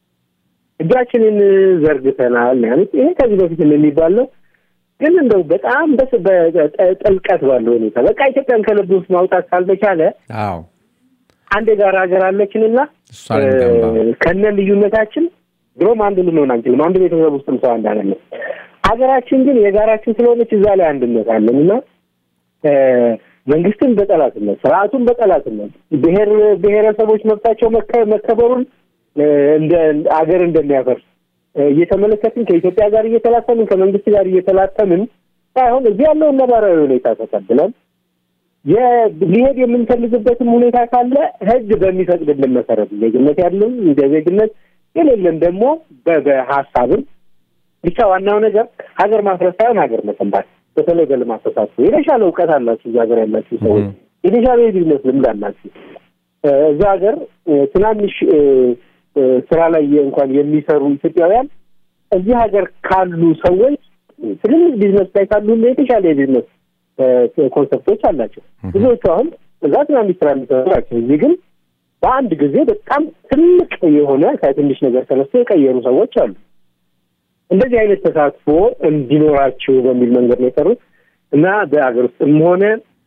እጃችንን ዘርግተናል ነው ያሉት። ይሄ ከዚህ በፊት የሚባል ነው፣ ግን እንደው በጣም በስ- በጥልቀት ባለው ሁኔታ በቃ ኢትዮጵያን ከልብ ውስጥ ማውጣት ካልተቻለ አዎ አንድ የጋራ ሀገር አለችንና እሷን እንገንባ። እ ከነ ልዩነታችን ድሮም አንድ ልንሆን አንችልም። አንድ ቤተሰብ ውስጥም ሰው አንድ አይደለም። ሀገራችን ግን የጋራችን ስለሆነች እዛ ላይ አንድነት አለን እና እ መንግስትን በጠላትነት ስርዓቱን በጠላትነት ብሔር ብሔረሰቦች መብታቸው መከ- መከበሩን እ እንደ እንደ አገር እንደሚያፈርስ እ እየተመለከትን ከኢትዮጵያ ጋር እየተላተምን ከመንግስት ጋር እየተላተምን ሳይሆን እዚህ ያለውን ነባራዊ ሁኔታ ተቀብለን የ- ሊሄድ የምንፈልግበትም ሁኔታ ካለ ህግ በሚፈቅድልን መሰረት ዜግነት ያለን እንደ ዜግነት የሌለን ደግሞ በ- በሀሳብም ብቻ ዋናው ነገር ሀገር ማፍረስ ሳይሆን ሀገር መገንባት በተለይ በልማት ተሳትፎ የተሻለ እውቀት አላችሁ እዛ ሀገር ያላችሁ ሰዎች Mhm. የተሻለ የቢዝነስ ልምድ አላችሁ እ እዛ ሀገር እ ትናንሽ እ እ ስራ ላይ እንኳን የሚሰሩ ኢትዮጵያውያን እዚህ ሀገር ካሉ ሰዎች ትልልቅ ቢዝነስ ላይ ካሉ ሁሉ የተሻለ የቢዝነስ እ ኮንሰፕቶች አላቸው። ብዙዎቹ አሁን እዛ ትናንሽ ስራ የሚሰሩ ናቸው። እዚህ ግን በአንድ ጊዜ በጣም ትልቅ የሆነ ከትንሽ ነገር ተነስቶ የቀየሩ ሰዎች አሉ። እንደዚህ አይነት ተሳትፎ እንዲኖራችሁ በሚል መንገድ ነው የሰሩት እና በሀገር ውስጥም ሆነ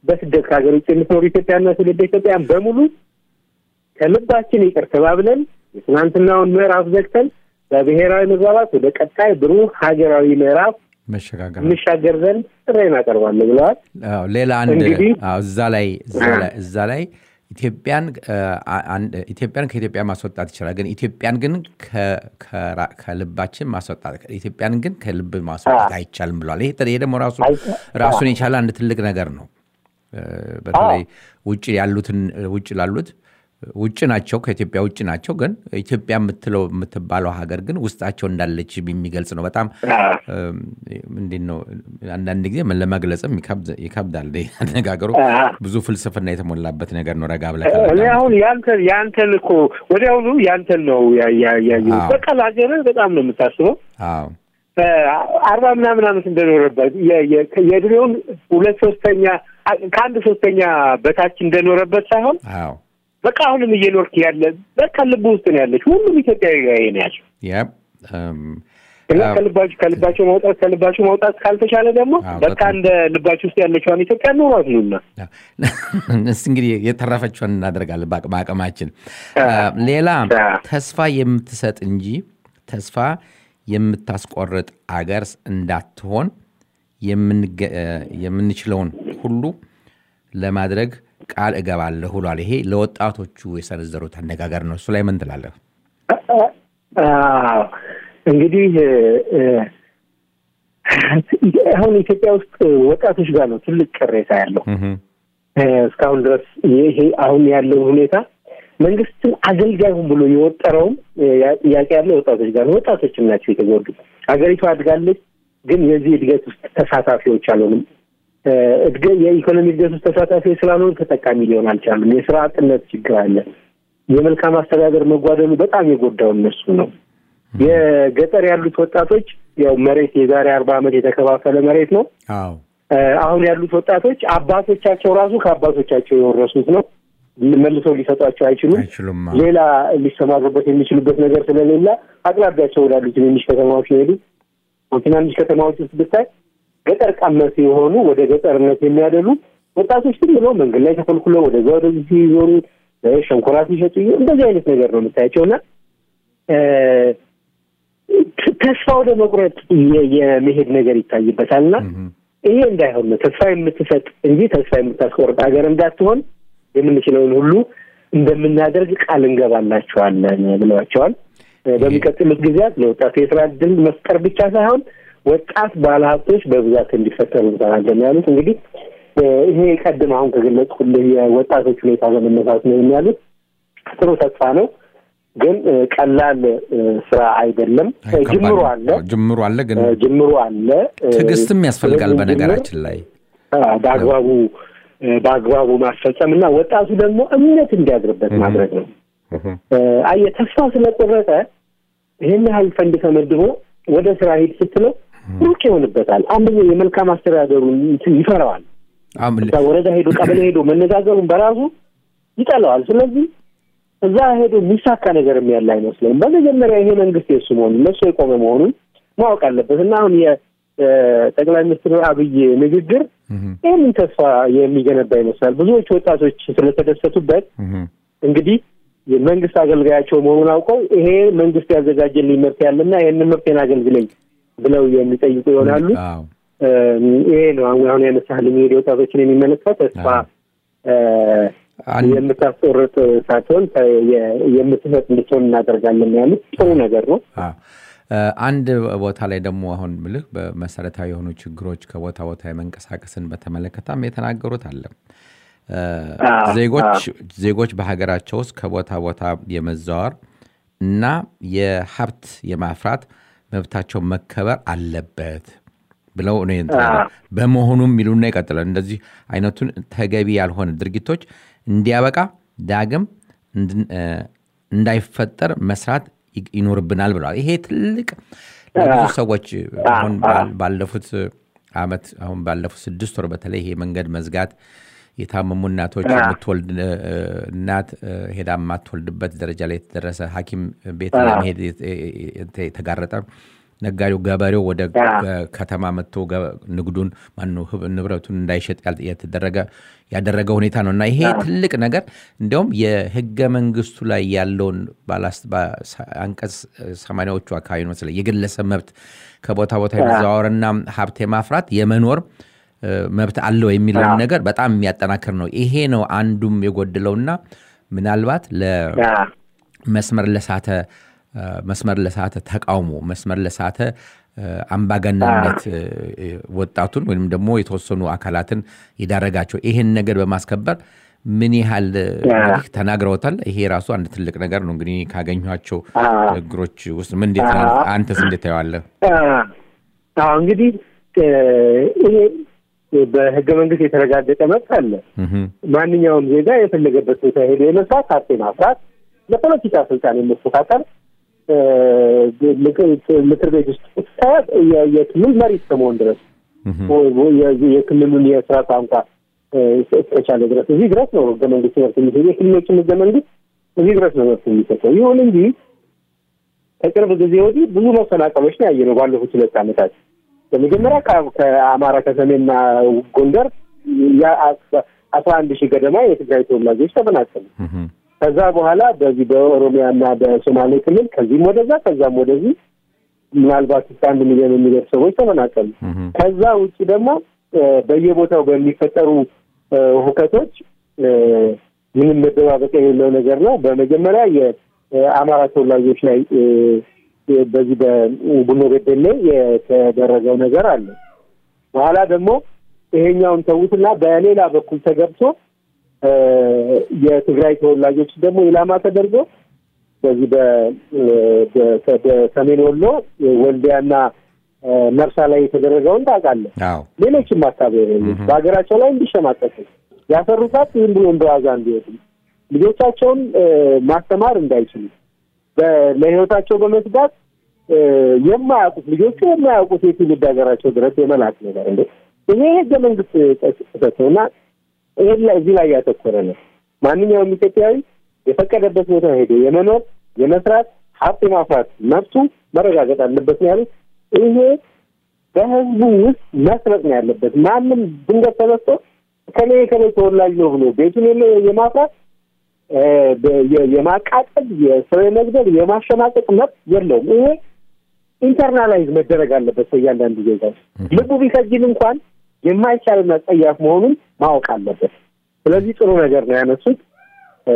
በስደት ከሀገር ውጭ የምትኖሩ ኢትዮጵያና ትውልደ ኢትዮጵያን በሙሉ ከልባችን ይቅር ተባብለን የትናንትናውን ምዕራፍ ዘግተን በብሔራዊ መግባባት ወደ ቀጣይ ብሩህ ሀገራዊ ምዕራፍ መሸጋገር እንሻገር ዘንድ ጥሬን አቀርባለሁ ብለዋል። አዎ፣ ሌላ አንድ እንግዲህ- አዎ፣ እዛ ላይ እዛ ላይ- እዛ ላይ ኢትዮጵያን አ- አንድ- ኢትዮጵያን ከኢትዮጵያ ማስወጣት ይችላል፣ ግን ኢትዮጵያን ግን ከ- ከራ- ከልባችን ማስወጣት ኢትዮጵያን ግን ከልብ ማስወጣት አይቻልም ብለዋል። ይሄ ይሄ ደግሞ ራሱ አይ- ራሱን የቻለ አንድ ትልቅ ነገር ነው። እ፣ በተለይ ውጭ ያሉትን ውጭ ላሉት ውጭ ናቸው፣ ከኢትዮጵያ ውጭ ናቸው፣ ግን ኢትዮጵያ የምትለው የምትባለው ሀገር ግን ውስጣቸው እንዳለች የሚገልጽ ነው። በጣም አዎ። እንዴት ነው አንዳንድ ጊዜ ምን ለመግለጽም ይከብድ- ይከብዳል። ይሄ አነጋገሩ አዎ። ብዙ ፍልስፍና የተሞላበት ነገር ነው። ረጋ ብለህ እኔ ካላዳመጥክ። አሁን ያንተን ያንተን እኮ ወዲያውኑ ያንተን ነው ያ- ያ- ያየሁት። አዎ። በቃ ለሀገርህ በጣም ነው የምታስበው። አዎ አርባ ምናምን ዓመት እንደኖረበት የ- የ- የእድሜውን ሁለት ሶስተኛ ከአንድ ሶስተኛ በታች እንደኖረበት ሳይሆን አዎ በቃ አሁንም እየኖርክ ያለ በቃ ልብ ውስጥ ነው ያለች ሁሉም ኢትዮጵያዊ ጋር ነው ያለው ያብ እም፣ እና አዎ። ከልባቸው ከልባቸው ማውጣት ከልባቸው ማውጣት ካልተቻለ ደግሞ አዎ፣ በቃ በጣም። እንደ ልባቸው ውስጥ ያለችዋን ኢትዮጵያ ኖሯት ነውና እስኪ እንግዲህ የተረፈችውን እናደርጋለን በአቅ- በአቅማችን። ሌላ አዎ። ተስፋ የምትሰጥ እንጂ ተስፋ የምታስቆርጥ አገር እንዳትሆን የምንገ- እ፣ የምንችለውን ሁሉ ለማድረግ ቃል እገባለሁ ብሏል። ይሄ ለወጣቶቹ የሰነዘሩት አነጋገር ነው። እሱ ላይ ምን ትላለህ? አዎ እንግዲህ እ፣ አሁን ኢትዮጵያ ውስጥ ወጣቶች ጋር ነው ትልቅ ቅሬታ ያለው። እህም፣ እ፣ እስካሁን ድረስ ይሄ አሁን ያለው ሁኔታ መንግስትን አገልጋዩም ብሎ የወጠረውም እ፣ ያ- ጥያቄ ያለው ወጣቶች ጋር ነው። ወጣቶችም ናቸው የተጎዱ። ሀገሪቱ አድጋለች፣ ግን የዚህ እድገት ውስጥ ተሳታፊዎች አልሆንም። እ፣ እድገ- የኢኮኖሚ እድገት ውስጥ ተሳታፊዎች ስላልሆኑ ተጠቃሚ ሊሆን አልቻሉም። የስራ አጥነት ችግር አለ። የመልካም አስተዳደር መጓደሉ በጣም የጎዳው እነሱ ነው። የገጠር ያሉት ወጣቶች ያው መሬት የዛሬ አርባ ዓመት የተከፋፈለ መሬት ነው። አዎ እ፣ አሁን ያሉት ወጣቶች አባቶቻቸው ራሱ ከአባቶቻቸው የወረሱት ነው። መልሰው ሊሰጧቸው አይችሉም። አይችሉም። ሌላ ሊሰማሩበት የሚችሉበት ነገር ስለሌለ አቅራቢያቸው ወዳሉ ትንንሽ ከተማዎች ነው የሄዱት። ትናንሽ ከተማዎች ውስጥ ብታይ ገጠር ቀመስ የሆኑ ወደ ገጠርነት የሚያደሉ ወጣቶች ዝም ብለው መንገድ ላይ ተኮልኩለው ወደዛ ወደዚህ ሲዞሩ እ፣ ሸንኮራ ሲሸጡ እንደዚህ አይነት ነገር ነው የምታያቸው እና እ፣ ት- ተስፋ ወደ መቁረጥ የ- የመሄድ ነገር ይታይበታል እና እህም፣ ይሄ እንዳይሆን ነው ተስፋ የምትሰጥ እንጂ ተስፋ የምታስቆርጥ ሀገር እንዳትሆን የምንችለውን ሁሉ እንደምናደርግ ቃል እንገባላቸዋለን ብለዋቸዋል። እ፣ በሚቀጥሉት ጊዜያት ለወጣቱ የስራ እድል መፍጠር ብቻ ሳይሆን ወጣት ባለሀብቶች በብዛት እንዲፈጠሩ እንሰራለን ያሉት እንግዲህ እ፣ ይሄ ቀድም አሁን ከገለጽኩልህ የወጣቶች ሁኔታ በመነሳት ነው የሚያሉት። ጥሩ ተስፋ ነው፣ ግን እ፣ ቀላል እ፣ ስራ አይደለም። እ፣ ከባድ ጅምሩ ነው። አለ አዎ፣ ጅምሩ አለ ግን እ፣ ጅምሩ አለ እ፣ ትዕግስትም ያስፈልጋል። ስለዚህ በነገራችን ላይ ጅምር በአግባቡ በአግባቡ ማስፈጸም እና ወጣቱ ደግሞ እምነት እንዲያድርበት ማድረግ ነው። እህም፣ አየህ ተስፋ ስለቆረጠ ይህን ያህል ፈንድ ተመድቦ ወደ ስራ ሂድ ስትለው ሩቅ ይሆንበታል። አንደኛው የመልካም አስተዳደሩን እንትን ይፈራዋል። አሁን እዛ ወረዳ ሄዶ ቀበሌ ሄዶ መነጋገሩን በራሱ ይጠላዋል። ስለዚህ እዛ ሄዶ የሚሳካ ነገርም ያለ አይመስለውም። በመጀመሪያ ይሄ መንግስት የሱ መሆኑን ለሱ የቆመ መሆኑን ማወቅ አለበት እና አሁን የጠቅላይ ሚኒስትር አብይ ንግግር እህም፣ ይህንን ተስፋ የሚገነባ ይመስላል። ብዙዎች ወጣቶች ስለተደሰቱበት እህም፣ እንግዲህ የመንግስት አገልጋያቸው መሆኑን አውቀው ይሄ መንግስት ያዘጋጀልኝ ምርት ያለና ይህንን ምርቴን አገልግለኝ ብለው የሚጠይቁ ይሆናሉ። አዎ እ፣ ይሄ ነው አሁን አሁን ያነሳህልኝ እንግዲህ ወጣቶችን የሚመለከት ተስፋ እ፣ አንድ- የምታስቆርጥ ሳትሆን ተ- የ- የምትሰጥ እንድትሆን እናደርጋለን ያሉት ጥሩ ነገር ነው። አዎ። እ፣ አንድ ቦታ ላይ ደግሞ አሁን ምልህ በመሰረታዊ የሆኑ ችግሮች ከቦታ ቦታ የመንቀሳቀስን በተመለከተም የተናገሩት አለ። እ፣ አዎ፣ ዜጎች ዜጎች በሀገራቸው ውስጥ ከቦታ ቦታ የመዘዋወር እና የሀብት የማፍራት መብታቸው መከበር አለበት ብለው ነው እንትን ያለው። በመሆኑም ይሉና ይቀጥላል። እንደዚህ አይነቱን ተገቢ ያልሆነ ድርጊቶች እንዲያበቃ ዳግም እንድን- እ፣ እንዳይፈጠር መስራት ይ- ይኖርብናል ብለዋል። ይሄ ትልቅ ለብዙ ሰዎች አሁን ባል- ባለፉት አመት አሁን ባለፉት ስድስት ወር በተለይ ይሄ መንገድ መዝጋት የታመሙ እናቶች የምትወልድ እ፣ እናት እ፣ ሄዳ የማትወልድበት ደረጃ ላይ የተደረሰ ሐኪም ቤት ለመሄድ የተ- የተ- የተጋረጠ ነጋዴው ገበሬው ወደ አዎ። ገ- ከተማ መጥቶ ገ- ንግዱን ማነው ህብ- ንብረቱን እንዳይሸጥ ያል- የተደረገ ያደረገ ሁኔታ ነው እና ይሄ ትልቅ ነገር እንዲያውም የህገ መንግስቱ ላይ ያለውን ባላስ- ባ- ሳ- አንቀጽ ሰማንያዎቹ አካባቢ ነው መሰለኝ የግለሰብ መብት ከቦታ ቦታ የመዘዋወርና ሀብት የማፍራት የመኖር እ፣ መብት አለው የሚለውን አዎ። ነገር በጣም የሚያጠናክር ነው። ይሄ ነው አንዱም የጎደለውና ምናልባት ለ አዎ። መስመር ለሳተ እ፣ መስመር ለሳተ ተቃውሞ መስመር ለሳተ እ፣ አምባገነንነት እ፣ እ፣ ወጣቱን ወይም ደግሞ የተወሰኑ አካላትን የዳረጋቸው ይሄን ነገር በማስከበር ምን ያህል እ፣ እንግዲህ ተናግረውታል። ይሄ ራሱ አንድ ትልቅ ነገር ነው። እንግዲህ ካገኟቸው አዎ። ንግግሮች ውስጥ ምን እንዴት አዎ። አንተስ እንዴት ታየዋለህ? አዎ እንግዲህ እ፣ ይሄ በህገ መንግስት የተረጋገጠ መብት አለ። እህም፣ ማንኛውም ዜጋ የፈለገበት ቦታ ሄዶ የመስራት ሀብት ማፍራት፣ ለፖለቲካ ስልጣን የመፎካከር እ፣ ምክር- ምክር ቤት ውስጥ እስከ የ- የክልል መሪ እስከመሆን ድረስ እህም፣ የ- የክልሉን የስራ ቋንቋ እ፣ እስከቻለ ድረስ እዚህ ድረስ ነው ህገ መንግስት መብት የሚሰጠው። የክልሎችን ህገ መንግስት እዚህ ድረስ ነው መብት የሚሰጠው። ይሁን እንጂ ከቅርብ ጊዜ ወዲህ ብዙ መሰናቀሎች ነው ያየነው ባለፉት ሁለት ዓመታት። በመጀመሪያ ከ- ከአማራ ከሰሜንና ጎንደር ያ- አስራ አንድ ሺህ ገደማ የትግራይ ተወላጆች ተፈናቀሉ። እህም፣ ከዛ በኋላ በዚህ በኦሮሚያና በሶማሌ ክልል ከዚህም ወደዛ ከዛም ወደዚህ ምናልባት እስከ አንድ ሚሊዮን የሚደርስ ሰዎች ተፈናቀሉ። እህም፣ ከዛ ውጭ ደግሞ እ፣ በየቦታው በሚፈጠሩ እ፣ ሁከቶች እ፣ ምንም መደባበቅ የሌለው ነገር ነው። በመጀመሪያ የአማራ ተወላጆች ላይ እ፣ እ፣ በዚህ በቡኖ በደሌ የተደረገው ነገር አለ። በኋላ ደግሞ ይሄኛውን ተዉትና በሌላ በኩል ተገብቶ እ፣ የትግራይ ተወላጆች ደግሞ ኢላማ ተደርጎ በዚህ በ- በ- በሰሜን ወሎ ወልዲያና እ፣ መርሳ ላይ የተደረገውን ታውቃለህ። አዎ ሌሎችም አካባቢዎች በሀገራቸው ላይ እንዲሸማቀቁ ያፈሩታት ዝም ብሎ እንደ ዋዛ እንዲወጡ ልጆቻቸውን እ፣ ማስተማር እንዳይችሉ በ- ለሕይወታቸው በመስጋት እ፣ የማያውቁት ልጆቹ የማያውቁት የትውልድ ሀገራቸው ድረስ የመላክ ነገር እንደ ይሄ ህገ መንግስት ጥሰት ነው እና ይሄን ላይ እዚህ ላይ ያተኮረ ነው። ማንኛውም ኢትዮጵያዊ የፈቀደበት ቦታ ሄዶ የመኖር የመስራት ሀብት የማፍራት መብቱ መረጋገጥ አለበት ነው ያሉት። ይሄ በህዝቡ ውስጥ መስረጥ ነው ያለበት። ማንም ድንገት ተነስቶ ከኔ ከኔ ተወላጅ ነው ብሎ ቤቱን የለ- የማፍራት እ፣ በ- የ- የማቃጠል፣ የሰው የመግደል፣ የማሸማቀቅ መብት የለውም። ይሄ ኢንተርናላይዝ መደረግ አለበት በእያንዳንዱ ዜጋ ውስጥ። ልቡ ቢከጅል እንኳን የማይቻልና ጸያፍ መሆኑን ማወቅ አለበት። ስለዚህ ጥሩ ነገር ነው ያነሱት። እ፣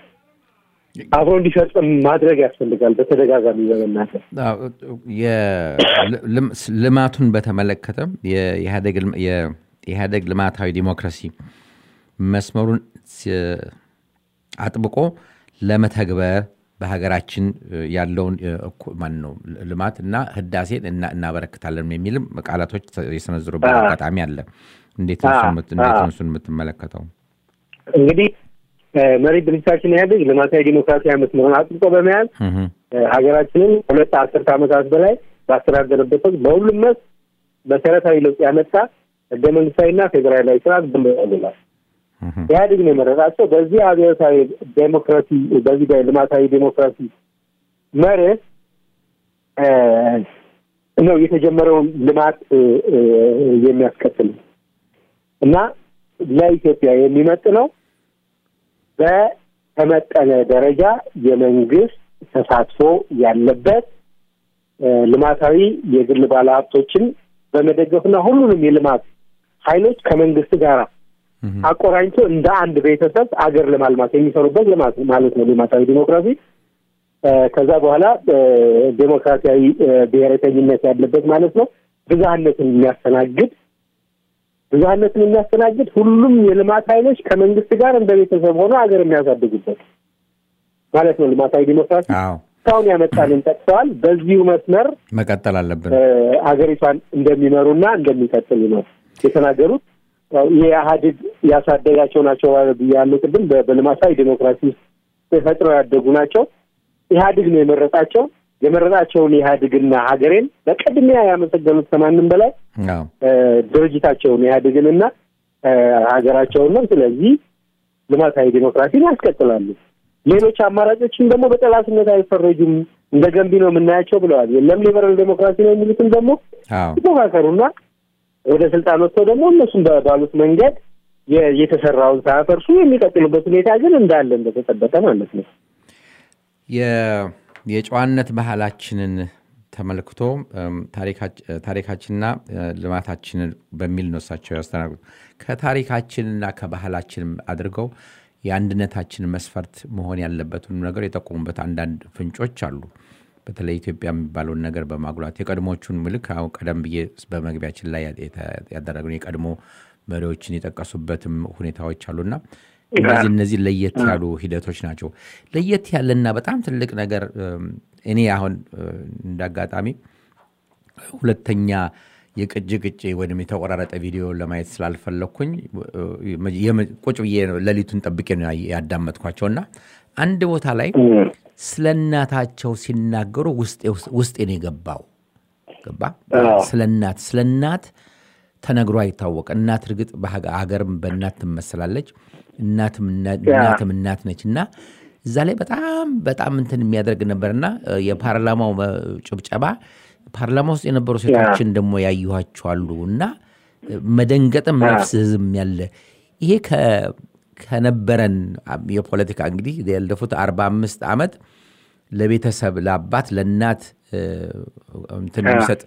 አብሮ እንዲፈጽም ማድረግ ያስፈልጋል። በተደጋጋሚ በመናገር አዎ፣ የ- ልም- ልማቱን በተመለከተ የኢህአዴግ ልም- የኢህአዴግ ልማታዊ ዲሞክራሲ መስመሩን ሲ- አጥብቆ ለመተግበር በሀገራችን ያለውን እኩ- ማን ነው ልማት እና ህዳሴን እና- እናበረክታለን የሚልም ቃላቶች የሰነዝሩበት አዎ። አጋጣሚ አለ። እንዴት ነው እሱን የምት- እንዴት ነው እሱን የምትመለከተው? እንግዲህ እ፣ መሪ ድርጅታችን ኢህአዴግ ልማታዊ ዲሞክራሲያዊ መስመሩን አጥብቆ በመያዝ እህ፣ እ፣ ሀገራችንን ሁለት አስርት ዓመታት በላይ ባስተዳደረበት ወቅት በሁሉም መስክ መሰረታዊ ለውጥ ያመጣ ህገ መንግስታዊና ፌዴራላዊ ስርዓት ብንላል እህ፣ ኢህአዴግ ነው የመረጣቸው። በዚህ አብዮታዊ ዴሞክራሲ በዚህ በልማታዊ ዴሞክራሲ መርህ እ፣ ነው የተጀመረውን ልማት እ፣ እ፣ የሚያስከትል እና ለኢትዮጵያ የሚመጥነው በተመጠነ ደረጃ የመንግስት ተሳትፎ ያለበት እ፣ ልማታዊ የግል ባለሀብቶችን በመደገፍና ሁሉንም የልማት ኃይሎች ከመንግስት ጋር እህ፣ አቆራኝቶ እንደ አንድ ቤተሰብ አገር ለማልማት የሚሰሩበት ልማት ማለት ነው ልማታዊ ዲሞክራሲ። እ፣ ከዛ በኋላ እ፣ ዴሞክራሲያዊ እ፣ ብሔረተኝነት ያለበት ማለት ነው። ብዝሃነትን የሚያስተናግድ ብዝሃነትን የሚያስተናግድ ሁሉም የልማት ኃይሎች ከመንግስት ጋር እንደ ቤተሰብ ሆኖ ሀገር የሚያሳድጉበት ማለት ነው ልማታዊ ዲሞክራሲ። አዎ እስካሁን ያመጣንን ጠቅሰዋል። በዚሁ መስመር መቀጠል አለብን። እ፣ ሀገሪቷን እንደሚመሩና እንደሚቀጥሉ ነው የተናገሩት። ያው የኢህአዴግ ያሳደጋቸው ናቸው ያለው ቅድም በ- በልማታዊ ዲሞክራሲ ውስጥ ተፈጥረው ያደጉ ናቸው። ኢህአዴግ ነው የመረጣቸው። የመረጣቸውን ኢህአዴግና ሀገሬን በቅድሚያ ያመሰገኑት ከማንም በላይ አዎ እ፣ ድርጅታቸውን ኢህአዴግንና እ፣ ሀገራቸውን ነው። ስለዚህ ልማታዊ ዲሞክራሲን ያስቀጥላሉ። ሌሎች አማራጮችን ደግሞ በጠላትነት አይፈረጁም። እንደ ገንቢ ነው የምናያቸው ብለዋል። የለም ሊበራል ዴሞክራሲ ነው የሚሉትም ደግሞ አዎ ይፎካከሩና ወደ ስልጣን ወጥተው ደግሞ እነሱም ባሉት መንገድ የ- የተሰራውን ሳያፈርሱ የሚቀጥሉበት ሁኔታ ግን እንዳለ እንደተጠበቀ ማለት ነው። የ- የጨዋነት ባህላችንን ተመልክቶ እም፣ ታሪካች- ታሪካችንና እ፣ ልማታችንን በሚል ነው እሳቸው ያስተናግዱ ከታሪካችንና ከባህላችንም አድርገው የአንድነታችን መስፈርት መሆን ያለበትን ነገር የጠቆሙበት አንዳንድ ፍንጮች አሉ። በተለይ ኢትዮጵያ የሚባለውን ነገር በማጉላት የቀድሞቹን ምልክ አሁን ቀደም ብዬ በመግቢያችን ላይ የተ- ያደረግነው የቀድሞ መሪዎችን የጠቀሱበትም ሁኔታዎች አሉና እነዚህ እነዚህ ለየት ያሉ ሂደቶች ናቸው። ለየት ያለና በጣም ትልቅ ነገር እም፣ እኔ አሁን እ፣ እንደ አጋጣሚ ሁለተኛ የቅጅ ቅጭ ወይም የተቆራረጠ ቪዲዮ ለማየት ስላልፈለግኩኝ እ፣ የመ- ቁጭ ብዬ ነው ሌሊቱን ጠብቄ ነው ያ- ያዳመጥኳቸውና አንድ ቦታ ላይ ስለ እናታቸው ሲናገሩ ውስጤ- ውስጤን የገባው ገባ አዎ። ስለ እናት ስለ እናት ተነግሮ አይታወቅ እናት እርግጥ በሀገርም በእናት ትመሰላለች እናትም እና- ያ። እናትም እናት ነች እና እዛ ላይ በጣም በጣም እንትን የሚያደርግ ነበርና እ፣ የፓርላማው እ፣ ጭብጨባ ፓርላማ ውስጥ የነበሩ ሴቶችን ደግሞ ያየኋቸው አሉ እና እ፣ መደንገጥም ያ። ነፍስ ህዝም ያለ ይሄ ከ- ከነበረን አ- የፖለቲካ እንግዲህ ያለፉት አርባ አምስት ዓመት ለቤተሰብ ለአባት ለእናት እ፣ እንትን ያ። የሚሰጥ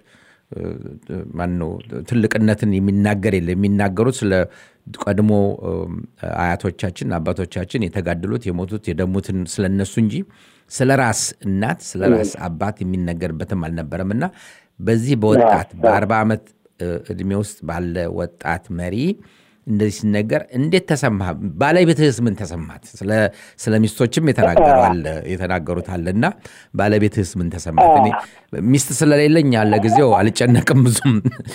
ማን ነው ትልቅነትን የሚናገር የለ የሚናገሩት ስለ ቀድሞ እም፣ አያቶቻችን አባቶቻችን የተጋደሉት የሞቱት የደሙትን ስለነሱ እንጂ ስለ ራስ እናት ስለ ራስ አባት የሚነገርበትም አልነበረም እና በዚህ በወጣት በአርባ ዓመት እ፣ ዕድሜ ውስጥ ባለ ወጣት መሪ እንደዚህ ሲነገር እንዴት ተሰማ? ባለቤትህስ ምን ተሰማት? ስለ- ስለ ሚስቶችም የተናገረዋል የተናገሩት አለ እና ባለቤትህስ ምን ተሰማት? እኔ ሚስት ስለሌለኝ ያለ ጊዜው አልጨነቅም ብዙም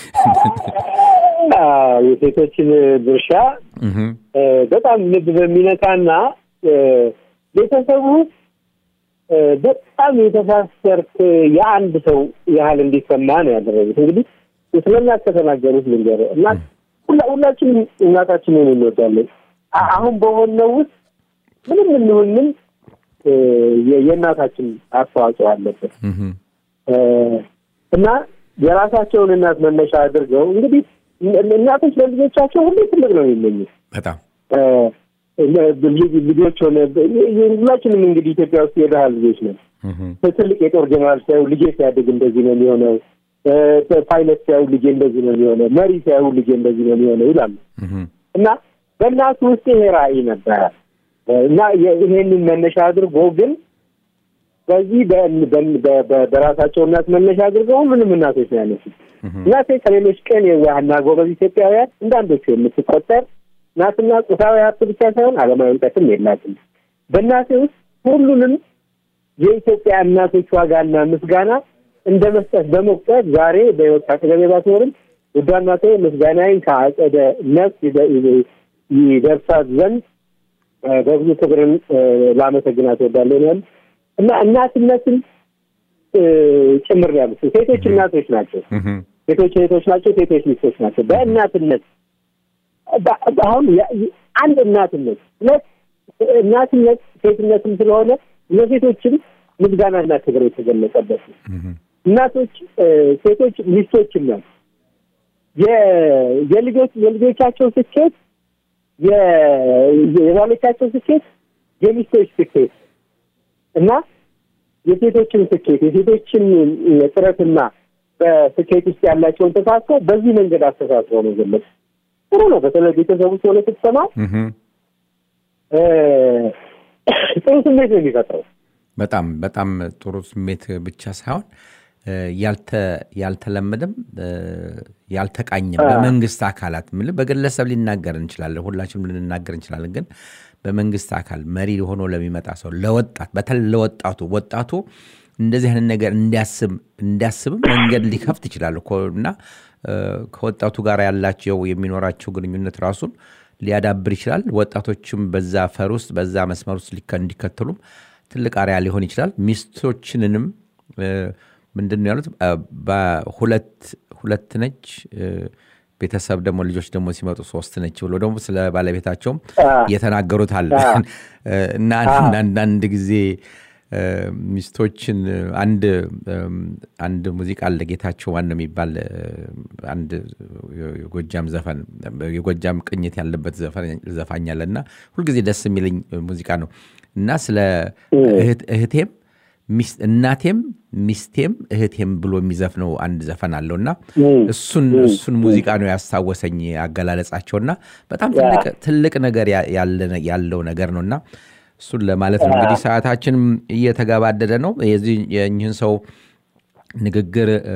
አዎ፣ የሴቶችን ድርሻ እህም፣ እ፣ በጣም ልብ በሚነካና እ፣ ቤተሰቡ እ፣ በጣም የተሳሰርክ የአንድ ሰው ያህል እንዲሰማ ነው ያደረጉት። እንግዲህ ስለ እናት ከተናገሩት ልንገርህ እናት ሁላ- ሁላችንም እናታችንን እንወዳለን። አ- አሁን በሆነው ውስጥ ምንም እንሁን ምን እ፣ የ- የእናታችን አስተዋጽኦ አለበት እህም፣ እ፣ እና የራሳቸውን እናት መነሻ አድርገው እንግዲህ እን- እናቶች ለልጆቻቸው ሁሌ ትልቅ ነው የሚመኙት። በጣም እ፣ ልጅ- ልጆች ሆነ ሁላችንም እንግዲህ ኢትዮጵያ ውስጥ የድሃ ልጆች ነን። እህም፣ ትልቅ የጦር ጀነራል ሲያዩ ልጄ ሲያድግ እንደዚህ ነው የሚሆነው፣ እ፣ ፓይለት ሲያዩ ልጄ እንደዚህ ነው የሚሆነው፣ መሪ ሲያዩ ልጄ እንደዚህ ነው የሚሆነው ይላሉ እህም፣ እና በእናቱ ውስጥ ይሄ ራዕይ ነበረ እና የ- ይሄንን መነሻ አድርጎ ግን በዚህ በ- በ- በ- በ- በራሳቸው እናት መነሻ አድርገው ሁሉንም እናቶች ነው ያነሱት። እናቴ ከሌሎች ቀን የዋህና ጎበዝ ኢትዮጵያውያን እንዳንዶቹ የምትቆጠር ናትና ቁሳዊ ሀብት ብቻ ሳይሆን ዓለማዊ እውቀትም የላትም። በእናቴ ውስጥ ሁሉንም የኢትዮጵያ እናቶች ዋጋና ምስጋና እንደ መስጠት በመቁጠር ዛሬ በሕይወት አጠገቤ ባትኖርም ውዷ እናቴ ምስጋናዬን ከአጸደ ነፍስ ይደ- ይደ- ይደርሳት ዘንድ እ፣ በብዙ ክብርን እ፣ ላመሰግናት እወዳለሁ ነው ያሉት። እና እናትነትን እ፣ ጭምር ነው ያሉት። ሴቶች እናቶች ናቸው። እህም፣ ሴቶች እህቶች ናቸው። ሴቶች ሚስቶች ናቸው። በእናትነት በ- አሁን ያ- አንድ እናትነት ሁለት እናትነት ሴትነትም ስለሆነ ለሴቶችም ምስጋናና ክብር የተገለጸበት ነው። እህም፣ እናቶች እ፣ ሴቶች ሚስቶችም ናቸው። የ- የልጆች የልጆቻቸው ስኬት የ- የባሎቻቸው ስኬት የሚስቶች ስኬት እና የሴቶችን ስኬት የሴቶችን ጥረትና በስኬት ውስጥ ያላቸውን ተሳትፎ በዚህ መንገድ አስተሳስሮ ነው ገለጽ ጥሩ ነው። በተለይ ቤተሰብ ውስጥ ሆነ ስትሰማ እህም። እ፣ ጥሩ ስሜት ነው የሚፈጥረው። በጣም በጣም ጥሩ ስሜት ብቻ ሳይሆን እ፣ ያልተ- ያልተለመደም እ፣ ያልተቃኘም በመንግስት አካላት ምል በግለሰብ ሊናገር እንችላለን፣ ሁላችንም ልንናገር እንችላለን። ግን በመንግስት አካል መሪ ሆኖ ለሚመጣ ሰው ለወጣት በተለይ ለወጣቱ ወጣቱ እንደዚህ አይነት ነገር እንዲያስብ እንዲያስብም መንገድ ሊከፍት ይችላል እኮ እና እ፣ ከወጣቱ ጋር ያላቸው የሚኖራቸው ግንኙነት ራሱን ሊያዳብር ይችላል። ወጣቶችም በዛ ፈር ውስጥ በዛ መስመር ውስጥ ሊከ- እንዲከተሉም ትልቅ አርያ ሊሆን ይችላል። ሚስቶችንንም እ፣ ምንድን ነው ያሉት እ፣ በሁለት ሁለት ነች እ፣ ቤተሰብ ደግሞ ልጆች ደግሞ ሲመጡ ሶስት ነች ብሎ ደግሞ ስለ ባለቤታቸውም አ። የተናገሩት አለ አ። እ፣ እና አንዳንድ ጊዜ እ፣ ሚስቶችን እ፣ አንድ እም፣ አንድ ሙዚቃ አለ ጌታቸው ዋን የሚባል እ፣ አንድ የጎጃም ዘፈን የጎጃም ቅኝት ያለበት ዘፈን- ዘፋኝ አለ እና ሁልጊዜ ደስ የሚለኝ ሙዚቃ ነው እና ስለ እህት- እህቴም ሚስ- እናቴም ሚስቴም እህቴም ብሎ የሚዘፍነው አንድ ዘፈን አለው እና እሱን እሱን ሙዚቃ ነው ያስታወሰኝ አገላለጻቸው እና በጣም ትልቅ ትልቅ ነገር ያ- ያለ- ያለው ነገር ነው እና እሱን ለማለት ነው እንግዲህ ሰዓታችንም እየተገባደደ ነው የዚህ የእኚህን ሰው ንግግር እ፣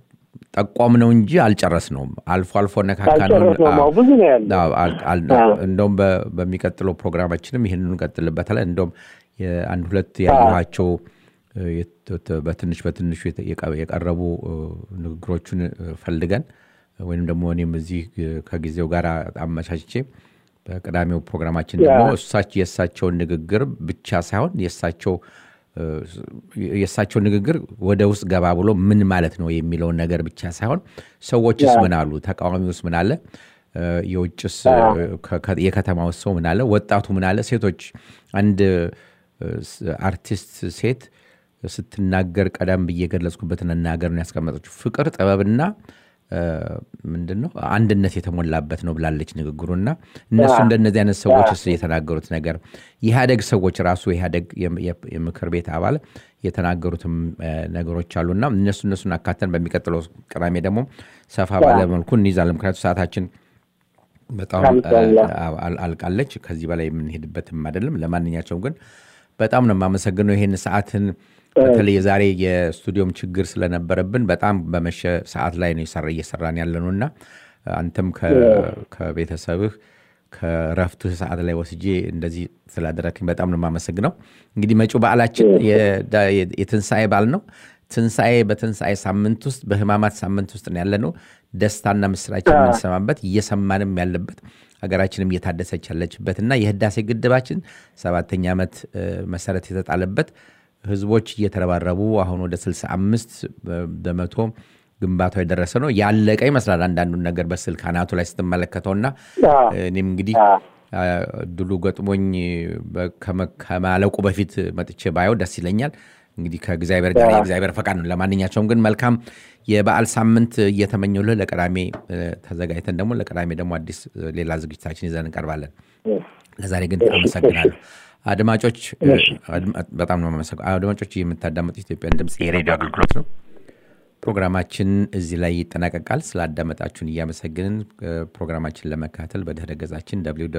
ጠቋም ነው እንጂ አልጨረስነውም አልፎ አልፎ ነካካ ነው አልጨረስነውም። አዎ፣ ብዙ ነው ያለው። አዎ፣ አል- አል- አዎ። እንደውም በ- በሚቀጥለው ፕሮግራማችንም ይህንን እንቀጥልበታለን እንደውም የአንድ ሁለት ያየኋቸው እ፣ የት- በትንሽ በትንሹ የተ- የቀ- የቀረቡ እ፣ ንግግሮቹን እ፣ ፈልገን ወይም ደግሞ እኔም እዚህ እ፣ ከጊዜው ጋር አመቻችቼ በቅዳሜው ፕሮግራማችን ደግሞ እሳቸው የእሳቸውን ንግግር ብቻ ሳይሆን የእሳቸው እ፣ የእሳቸው ንግግር ወደ ውስጥ ገባ ብሎ ምን ማለት ነው የሚለውን ነገር ብቻ ሳይሆን ሰዎችስ ምን አሉ፣ ተቃዋሚውስ ምን አለ፣ እ፣ የውጭስ እ፣ ከ- ከ- የከተማውስ ሰው ምን አለ፣ ወጣቱ ምን አለ፣ ሴቶች አንድ እ፣ ስ- አርቲስት ሴት ስትናገር ቀደም ብዬ የገለጽኩበትን እናገር ነው ያስቀመጠችው። ፍቅር ጥበብና እ፣ ምንድን ነው አንድነት የተሞላበት ነው ብላለች ንግግሩና እነሱ እንደነዚህ አይነት ሰዎች ስ የተናገሩት ነገር የኢህአደግ ሰዎች ራሱ የኢህአደግ የም- የም- የምክር ቤት አባል የተናገሩትም እ፣ ነገሮች አሉና እነሱ እነሱን አካተን በሚቀጥለው ቅዳሜ ደግሞ ሰፋ ባለ መልኩ እንይዛለን። ምክንያቱ ሰዓታችን በጣም አልቋል። አ- አል- አልቃለች። ከዚህ በላይ የምንሄድበትም አይደለም። ለማንኛቸውም ግን በጣም ነው የማመሰግነው ይህን ሰዓትን በተለይ የዛሬ የስቱዲዮም ችግር ስለነበረብን በጣም በመሸ ሰዓት ላይ ነው የሰራ እየሰራን ያለ ነው እና አንተም ከ- ከቤተሰብህ ከረፍትህ ሰዓት ላይ ወስጄ እንደዚህ ስላደረክኝ በጣም ነው የማመሰግነው። እንግዲህ መጪው በዓላችን የዳ- የትንሣኤ በዓል ነው። ትንሣኤ በትንሣኤ ሳምንት ውስጥ በህማማት ሳምንት ውስጥ ነው ያለ ነው። ደስታና ምስራች የምንሰማበት እየሰማንም ያለበት ሀገራችንም እየታደሰች ያለችበት እና የህዳሴ ግድባችን ሰባተኛ ዓመት እ፣ መሰረት የተጣለበት ህዝቦች እየተረባረቡ አሁን ወደ 65 በመቶ ግንባታው የደረሰ ነው። ያለቀ ይመስላል አንዳንዱን ነገር በስልክ አናቱ ላይ ስትመለከተውና አዎ። እኔም እንግዲህ አዎ። እድሉ ገጥሞኝ በ- ከመ- ከማለቁ በፊት መጥቼ ባየው ደስ ይለኛል። እንግዲህ ከእግዚአብሔር ጋር የእግዚአብሔር ፈቃድ ነው። ለማንኛቸውም ግን መልካም የበዓል ሳምንት እየተመኘሁልህ ለቅዳሜ እ፣ ተዘጋጅተን ደግሞ ለቅዳሜ ደግሞ አዲስ እ፣ ሌላ ዝግጅታችን ይዘን እንቀርባለን። ለዛሬ ግን አመሰግናለሁ። አድማጮች እ፣ አድማ- በጣም ነው የማመሰግነው። አድማጮች የምታዳመጡት ኢትዮጵያን ድምፅ የሬዲዮ አገልግሎት ነው። ፕሮግራማችን እዚህ ላይ ይጠናቀቃል። ስላዳመጣችሁን እያመሰግንን እ፣ ፕሮግራማችን ለመከታተል በድህረ ገጻችን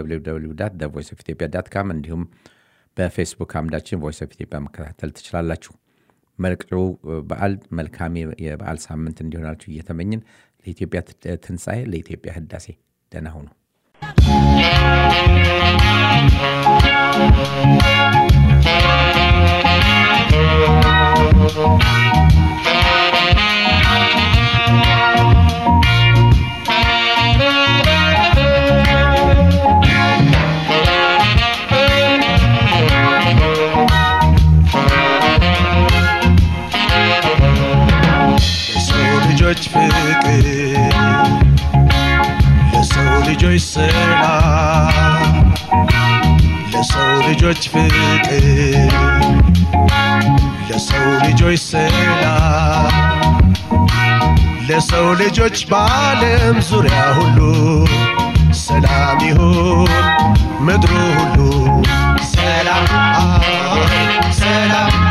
ቮይስ ኦፍ ኢትዮጵያ ዳት ካም እንዲሁም በፌስቡክ አምዳችን ቮይስ ኦፍ ኢትዮጵያ መከታተል ትችላላችሁ። መልቅሩ በዓል መልካም የ- የበዓል ሳምንት እንዲሆናችሁ እየተመኝን ለኢትዮጵያ ት- ትንሣኤ ለኢትዮጵያ ህዳሴ ደህና ሁኑ። ለሰው ልጆች ፍቅር ለሰው ልጆች ሰላም ለሰው ልጆች ፍቅር ለሰው ልጆች ሰላም ለሰው ልጆች በዓለም ዙሪያ ሁሉ ሰላም ይሁን ምድሩ ሁሉ ሰላም ሰላም